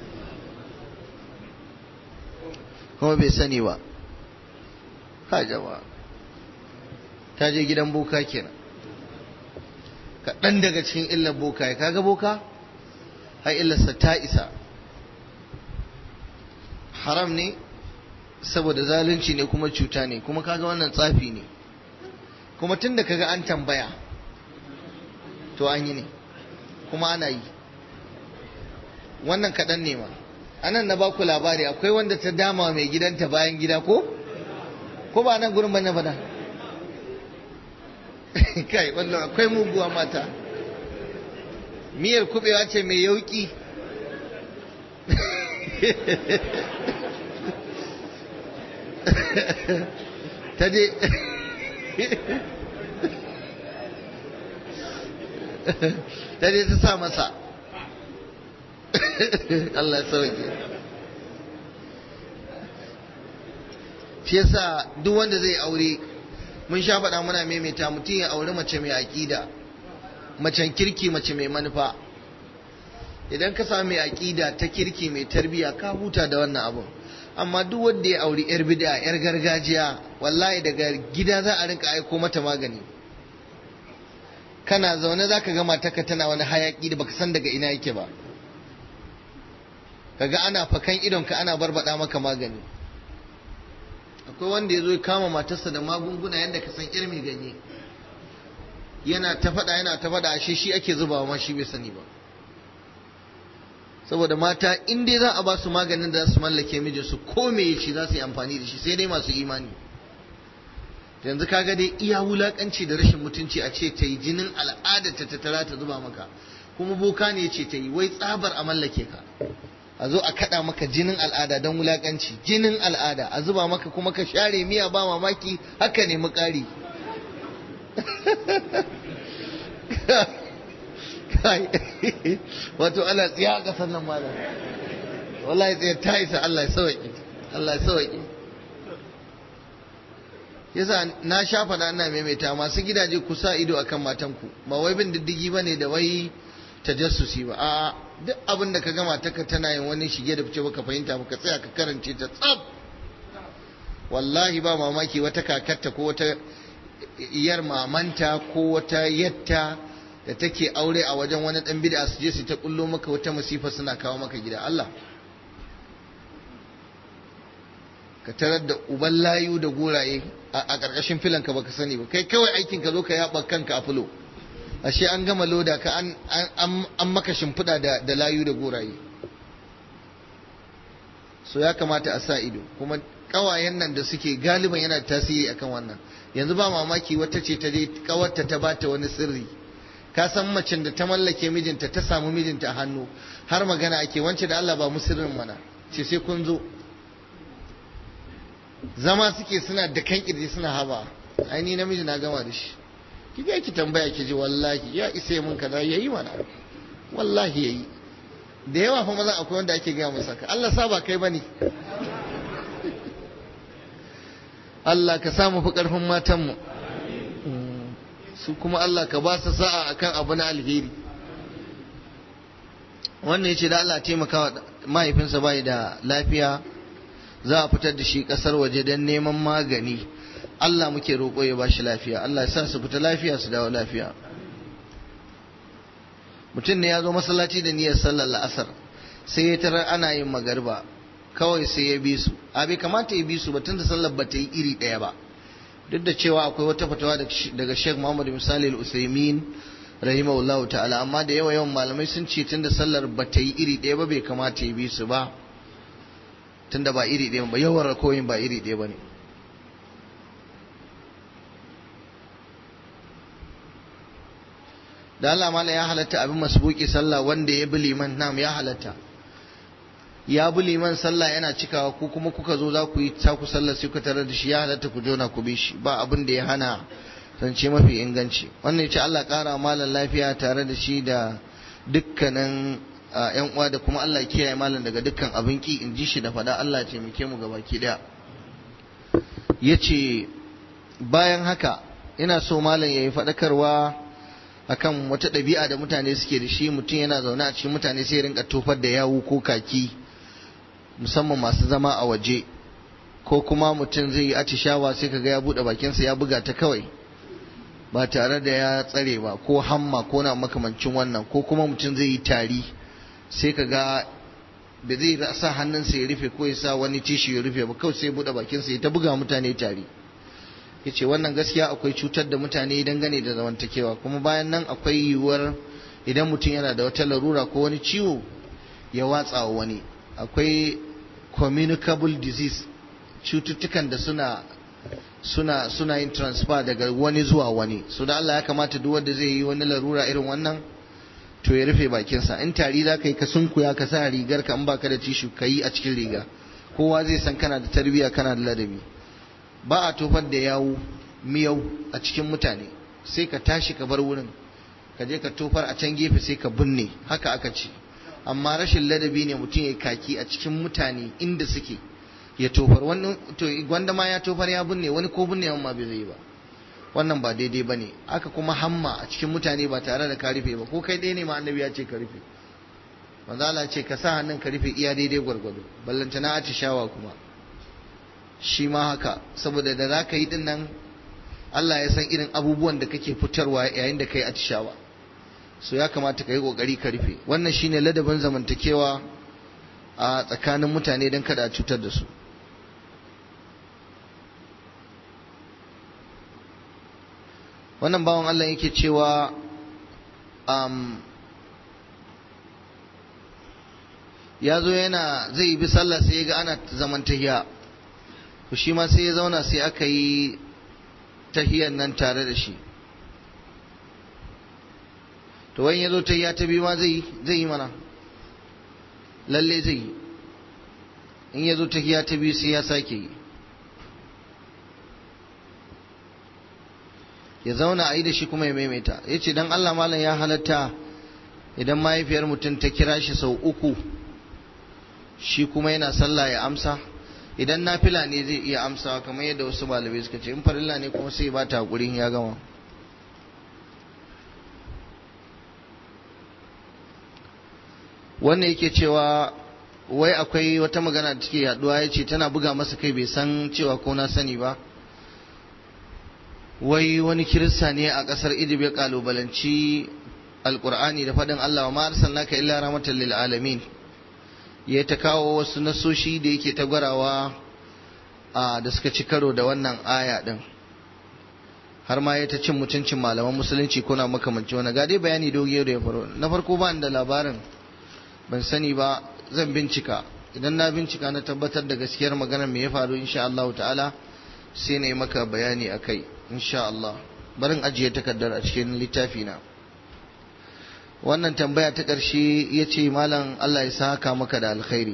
kuma bai sani ba ha jama'a ta je gidan boka kenan kaɗan daga cikin illar boka ya kaga boka har illarsa ta isa haram ne saboda zalunci ne kuma cuta ne kuma kaga wannan tsafi ne kuma tun da kaga an tambaya to an yi ne kuma ana yi wannan kaɗan ne ma anan na baku labari akwai wanda ta dama mai gidanta bayan gida ko ko ba nan gurin bane bana kai wannan akwai muguwa mata miyar kubewa ce mai yauki ta je ta je ta sa masa Allah sauke shi yasa duk wanda zai aure mun sha faɗa muna maimaita mutum ya auri mace mai aƙida macen kirki mace mai manufa idan ka samu mai aƙida ta kirki mai tarbiya ka huta da wannan abun amma duk wanda ya auri yar bid'a yar gargajiya wallahi daga gida za a rinka aiko mata magani kana zaune za ka ga matarka tana wani hayaƙi da baka san daga ina yake ba kaga ana fakan idonka ana barbada maka magani akwai wanda ya zo ya kama matarsa da magunguna yadda ka san irmi ganye yana ta faɗa yana ta faɗa ashe shi ake zubawa ma shi bai sani ba saboda mata in dai za a ba su maganin da za su mallake mijinsu ko me shi za su yi amfani da shi sai dai masu imani yanzu kaga dai iya wulakanci da rashin mutunci a ce ta yi jinin al'adar ta tattara ta zuba maka kuma boka ne ce ta yi wai tsabar a mallake ka a zo a kada maka jinin al'ada don wulakanci jinin al'ada a zuba maka kuma ka share miya ba mamaki haka ne mukari wato ana tsiya a kasar nan malam wallahi tsaye ta isa Allah ya sauki Allah ya sauki yasa na sha faɗa ina maimaita masu gidaje ku sa ido akan matanku ba wai bin diddigi bane da wai tajassusi ba a'a duk abin da ka gama ta tana yin wani shige da fice baka fahimta baka tsaya ka karance ta tsab wallahi ba mamaki wata kakarta ko wata iyar mamanta ko wata yatta da take aure a wajen wani dan bid'a su je su ta kullo maka wata masifa suna kawo maka gida Allah ka tarar da uban layu da goraye a ƙarƙashin filan ka baka sani ba kai kawai aikin ka zo ka yaba kanka a fulo ashe an gama loda ka an an maka shimfiɗa da da layu da goraye so ya kamata a sa ido kuma kawayen nan da suke galiban yana tasiri akan wannan yanzu ba mamaki wata ce ta je kawarta ta bata wani sirri ka san macen da ta mallake mijinta ta samu mijinta a hannu har magana ake wance da Allah ba mu sirrin mana ce sai kun zo zama suke suna da kan kirji suna haba ai ni namiji na gama da shi ki ga ki tambaya ki ji wallahi ya isa mun kaza yayi mana wallahi yayi da yawa fa maza akwai wanda ake gaya masa ka Allah sa ba kai bane Allah ka samu fi karfin matan mu su kuma Allah ka ba su sa'a akan abu na alheri wannan yace da Allah taimaka mahaifinsa bai da lafiya za a fitar da shi kasar waje don neman magani Allah muke roƙo ya bashi lafiya Allah ya sa su fita lafiya su dawo lafiya mutum ne ya zo masallaci da niyyar sallar la'asar sai ya tarar ana yin magarba kawai sai ya bi su a bai kamata ya bi su ba tunda sallar ba ta yi iri ɗaya ba duk da cewa akwai wata fatawa daga Sheikh Muhammad Misali Al-Usaimin rahimahullahu ta'ala amma da yawa yawan malamai sun ce tunda sallar ba ta yi iri ɗaya ba bai kamata ya bi su ba tunda ba iri ɗaya ba yawan rakoyin ba iri ɗaya ba ne da Allah mala ya halatta abin masbuki sallah wanda ya bi liman nam ya halatta ya bi liman sallah yana cikawa ku kuma kuka zo za ku yi taku sallah sai ku tarar da shi ya halatta ku jona ku bi shi ba abin da ya hana zance mafi inganci wannan ya ce Allah ƙara malam lafiya tare da shi da dukkanin yan uwa da kuma Allah kiyaye malam daga dukkan abin ki in ji shi da fada Allah ce muke mu gabaki daya yace bayan haka ina so malam yayi fadakarwa akan wata ɗabi'a da mutane suke da shi mutum yana zaune a cikin mutane sai rinka tofar da yawu ko kaki musamman masu zama a waje ko kuma mutum zai yi atishawa sai kaga ya buɗe bakinsa ya buga ta kawai ba tare da ya tsare ba ko hamma ko na makamancin wannan ko kuma mutum zai yi tari sai ka ga da zai sa hannunsa ya rufe ko ya sa wani tishi ya rufe ba kawai sai buɗe bakinsa ya ta buga mutane tari ya ce wannan gaskiya akwai cutar da mutane dangane da zamantakewa kuma bayan nan akwai yiwuwar idan mutum yana da wata larura ko wani ciwo ya watsa wa wani akwai communicable disease cututtukan da suna suna suna yin transfer daga wani zuwa wani so da Allah ya kamata duk wanda zai yi wani larura irin wannan to ya rufe bakinsa in tari za ka yi ka sunkuya ka sa rigar ka in baka da tishu ka yi a cikin riga kowa zai san kana da tarbiyya kana da ladabi ba a tofar da yawu miyau a cikin mutane sai ka tashi ka bar wurin ka je ka tofar a can gefe sai ka binne haka aka ce amma rashin ladabi ne mutum ya kaki a cikin mutane inda suke ya tofar wani to gwanda ma ya tofar ya binne wani ko binne ma bai zai ba wannan ba daidai bane aka kuma hamma a cikin mutane ba tare da ka rufe ba ko kai ɗaya ne ma annabi ya ce ka rufe manzo Allah ce ka sa hannun ka rufe iya daidai gwargwado ballantana atishawa kuma shi ma haka saboda da za ka yi din nan Allah ya san irin abubuwan da kake fitarwa yayin da kai atishawa so ya kamata ka yi kokari ka rufe wannan shine ladabin zamantakewa a tsakanin mutane don kada a cutar da su wannan bawan Allah yake cewa um, ya zo yana zai bi sallah sai ya ga ana zaman tahiya to shi ma sai ya zauna sai aka yi tahiyan nan tare da shi to wani ya zo tahiya ta biyu ma zai yi mana lalle zai yi in ya zo tahiya ta biyu sai ya sake yi ya zauna a yi da shi kuma ya maimaita ya ce don Allah malam ya halatta idan mahaifiyar mutum ta kira shi sau uku shi kuma yana sallah ya amsa idan nafila ne zai iya amsawa kamar yadda wasu malamai suka ce in farilla ne kuma sai ba ta hakurin ya gama wannan yake cewa wai akwai wata magana da take yaduwa ya ce tana buga masa kai bai san cewa ko na sani ba wai wani kirista ne a ƙasar Idib ya kalubalanci alkur'ani da faɗin Allah wa ma arsalnaka illa rahmatan lil alamin ya ta kawo wasu nasoshi da yake ta gwarawa da suka ci karo da wannan aya din har ma ya ta cin mutuncin malaman musulunci kuna makamanci wani ga dai bayani doge da ya faru na farko ba da labarin ban sani ba zan bincika idan na bincika na tabbatar da gaskiyar maganar me ya faru insha Allah ta'ala sai na yi maka bayani a kai insha Allah barin ajiye takardar a cikin littafi na wannan tambaya ta ƙarshe ya ce malam Allah ya saka maka da alkhairi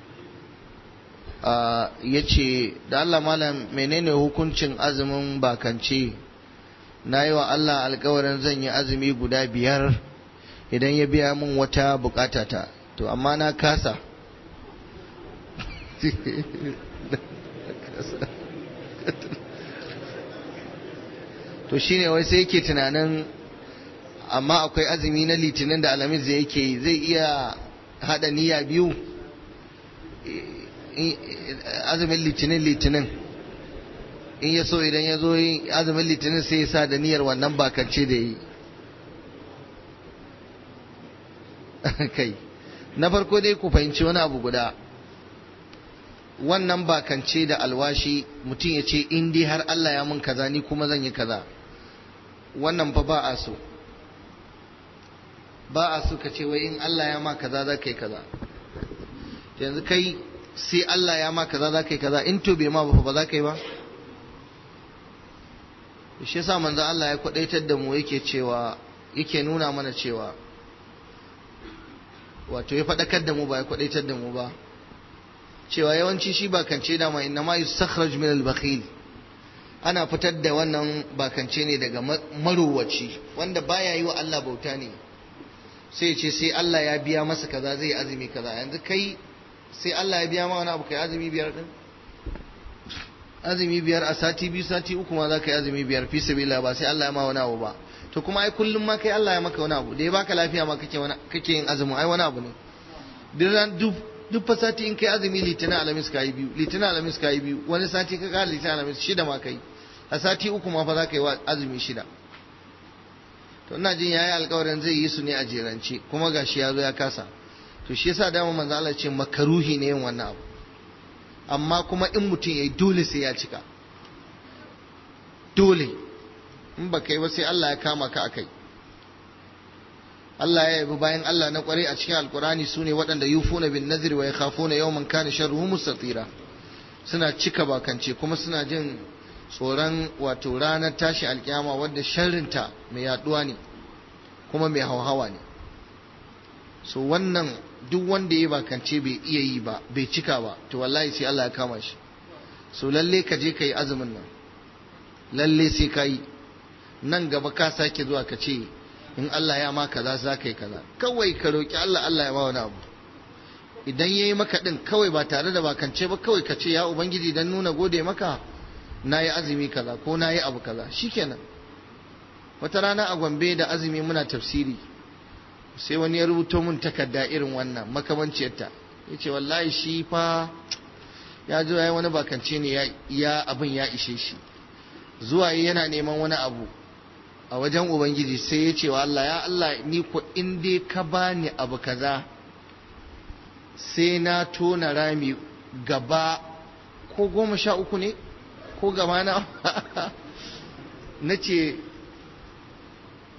ya ce da Allah malam menene hukuncin azumin bakance na yi wa Allah alkawarin zan yi azumi guda biyar idan ya biya min wata bukatata to amma na kasa to shine wai sai yake tunanin amma akwai azumi na litinin da alamis da yake zai iya hada niyya biyu azumin litinin litinin in ya so idan ya zo yin azumin litinin sai ya sa da niyyar wannan bakance da yi kai na farko dai ku fahimci wani abu guda wannan bakance da alwashi mutum ya ce in dai har Allah ya mun kaza ni kuma zan yi kaza wannan fa ba a so ba a so ka ce wai in Allah ya ma kaza za ka yi kaza yanzu kai sai Allah ya ma kaza za ka yi kaza in to bai ma ba ba za ka yi ba shi yasa manzo Allah ya kwadaitar da mu yake cewa yake nuna mana cewa wato ya faɗakar da mu ba ya kwadaitar da mu ba cewa yawanci shi bakance dama inna ma yustakhraj min al-bakhil ana fitar da wannan bakance ne daga marowaci wanda baya yi wa Allah bauta ne sai ce sai Allah ya biya masa kaza zai azumi kaza yanzu kai sai Allah ya biya ma wani abu kai azumi biyar din azumi biyar a sati biyu sati uku ma za ka yi azumi biyar fi sabila ba sai Allah ya ma wani abu ba to kuma ai kullum ma kai Allah ya maka wani abu da ya baka lafiya ma kake wani kake yin azumi ai wani abu ne duk duk fa sati in kai azumi litinin alamis ka yi biyu litinin alamis ka yi biyu wani sati ka kara litinin alamis shida ma kai a sati uku ma fa za ka yi azumi shida to ina jin yayi alƙawarin zai yi su ne a jerance kuma gashi ya zo ya kasa to shi yasa dama manzo Allah ce makaruhi ne yin wannan abu amma kuma in mutum yayi dole sai ya cika dole in ba kai ba sai Allah ya kama ka akai Allah ya yabi bayan Allah na kware a cikin alkurani sune waɗanda yufuna bin nazir wa yakhafuna yawman kana sharruhu mustatira suna cika bakance kuma suna jin tsoron wato ranar tashi alkiyama wadda sharrinta mai yaduwa ne kuma mai hauhawa ne so wannan duk wanda ya bakance bai iya yi ba bai cika ba to wallahi sai Allah ya kama shi so lalle ka je ka yi azumin nan lalle sai ka yi nan gaba ka sake zuwa ka ce in Allah ya ma kaza za ka yi kaza kawai ka roki Allah Allah ya ma wani abu idan ya yi maka din kawai ba tare da bakance ba kawai ka ce ya ubangiji dan nuna gode maka na yi azumi kaza ko na yi abu kaza shikenan wata rana a gombe da azumi muna tafsiri sai wani ya rubuto mun takarda irin wannan makamanciyarta ya ce wallahi shi fa ya zo ya yi wani bakance ne ya abin ya ishe shi zuwa yana neman wani abu a wajen ubangiji sai ya ce wa Allah ya Allah ni ko in dai ka bani abu kaza sai na tona rami gaba ko goma sha uku ne ko gaba na na ce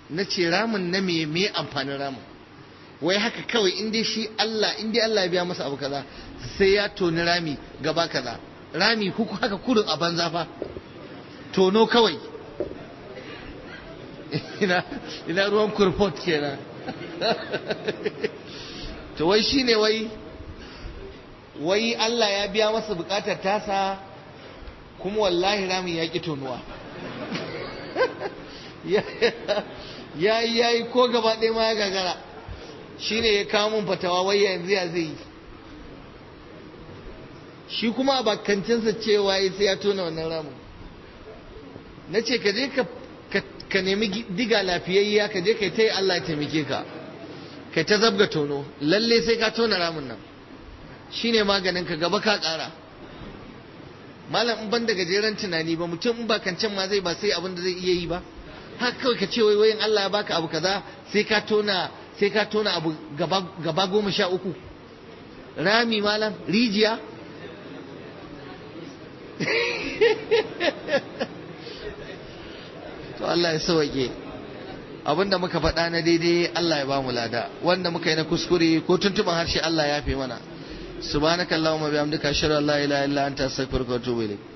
na ce ramin na me me amfanin ramin wai haka kawai in dai shi Allah in dai Allah ya biya masa abu kaza sai ya toni rami gaba kaza rami huku haka kurin a banza fa tono kawai ina ina ruwan kurfot kenan to wai shine wai wai Allah ya biya masa bukatar tasa kuma wallahi rami ya ki tonuwa ya yi ya yi ko gaba ɗaya ma ya gagara shine ya kawo mun fatawa wai yanzu ya zai yi shi kuma a bakancinsa cewa ya sai ya tona wannan ramin na ce ka je ka nemi diga lafiyayya ka je kai ta yi Allah ya taimake ka kai ta zabga tono lalle sai ka tona ramin nan shine maganin ka gaba ka ƙara malam in ban da gajeren tunani ba mutum in ba kancan ma zai ba sai abin da zai iya yi ba haka kawai ka ce wai wayin Allah ya baka abu kaza sai ka tona sai ka tona abu gaba, gaba goma sha uku rami malam rijiya to Allah ya sauke abinda muka faɗa na daidai Allah ya ba mu lada wanda muka yi na kuskure ko tuntuban harshe Allah ya fi mana subhanakallahumma bihamdika ashhadu an la ilaha illa anta astaghfiruka wa atubu ilayk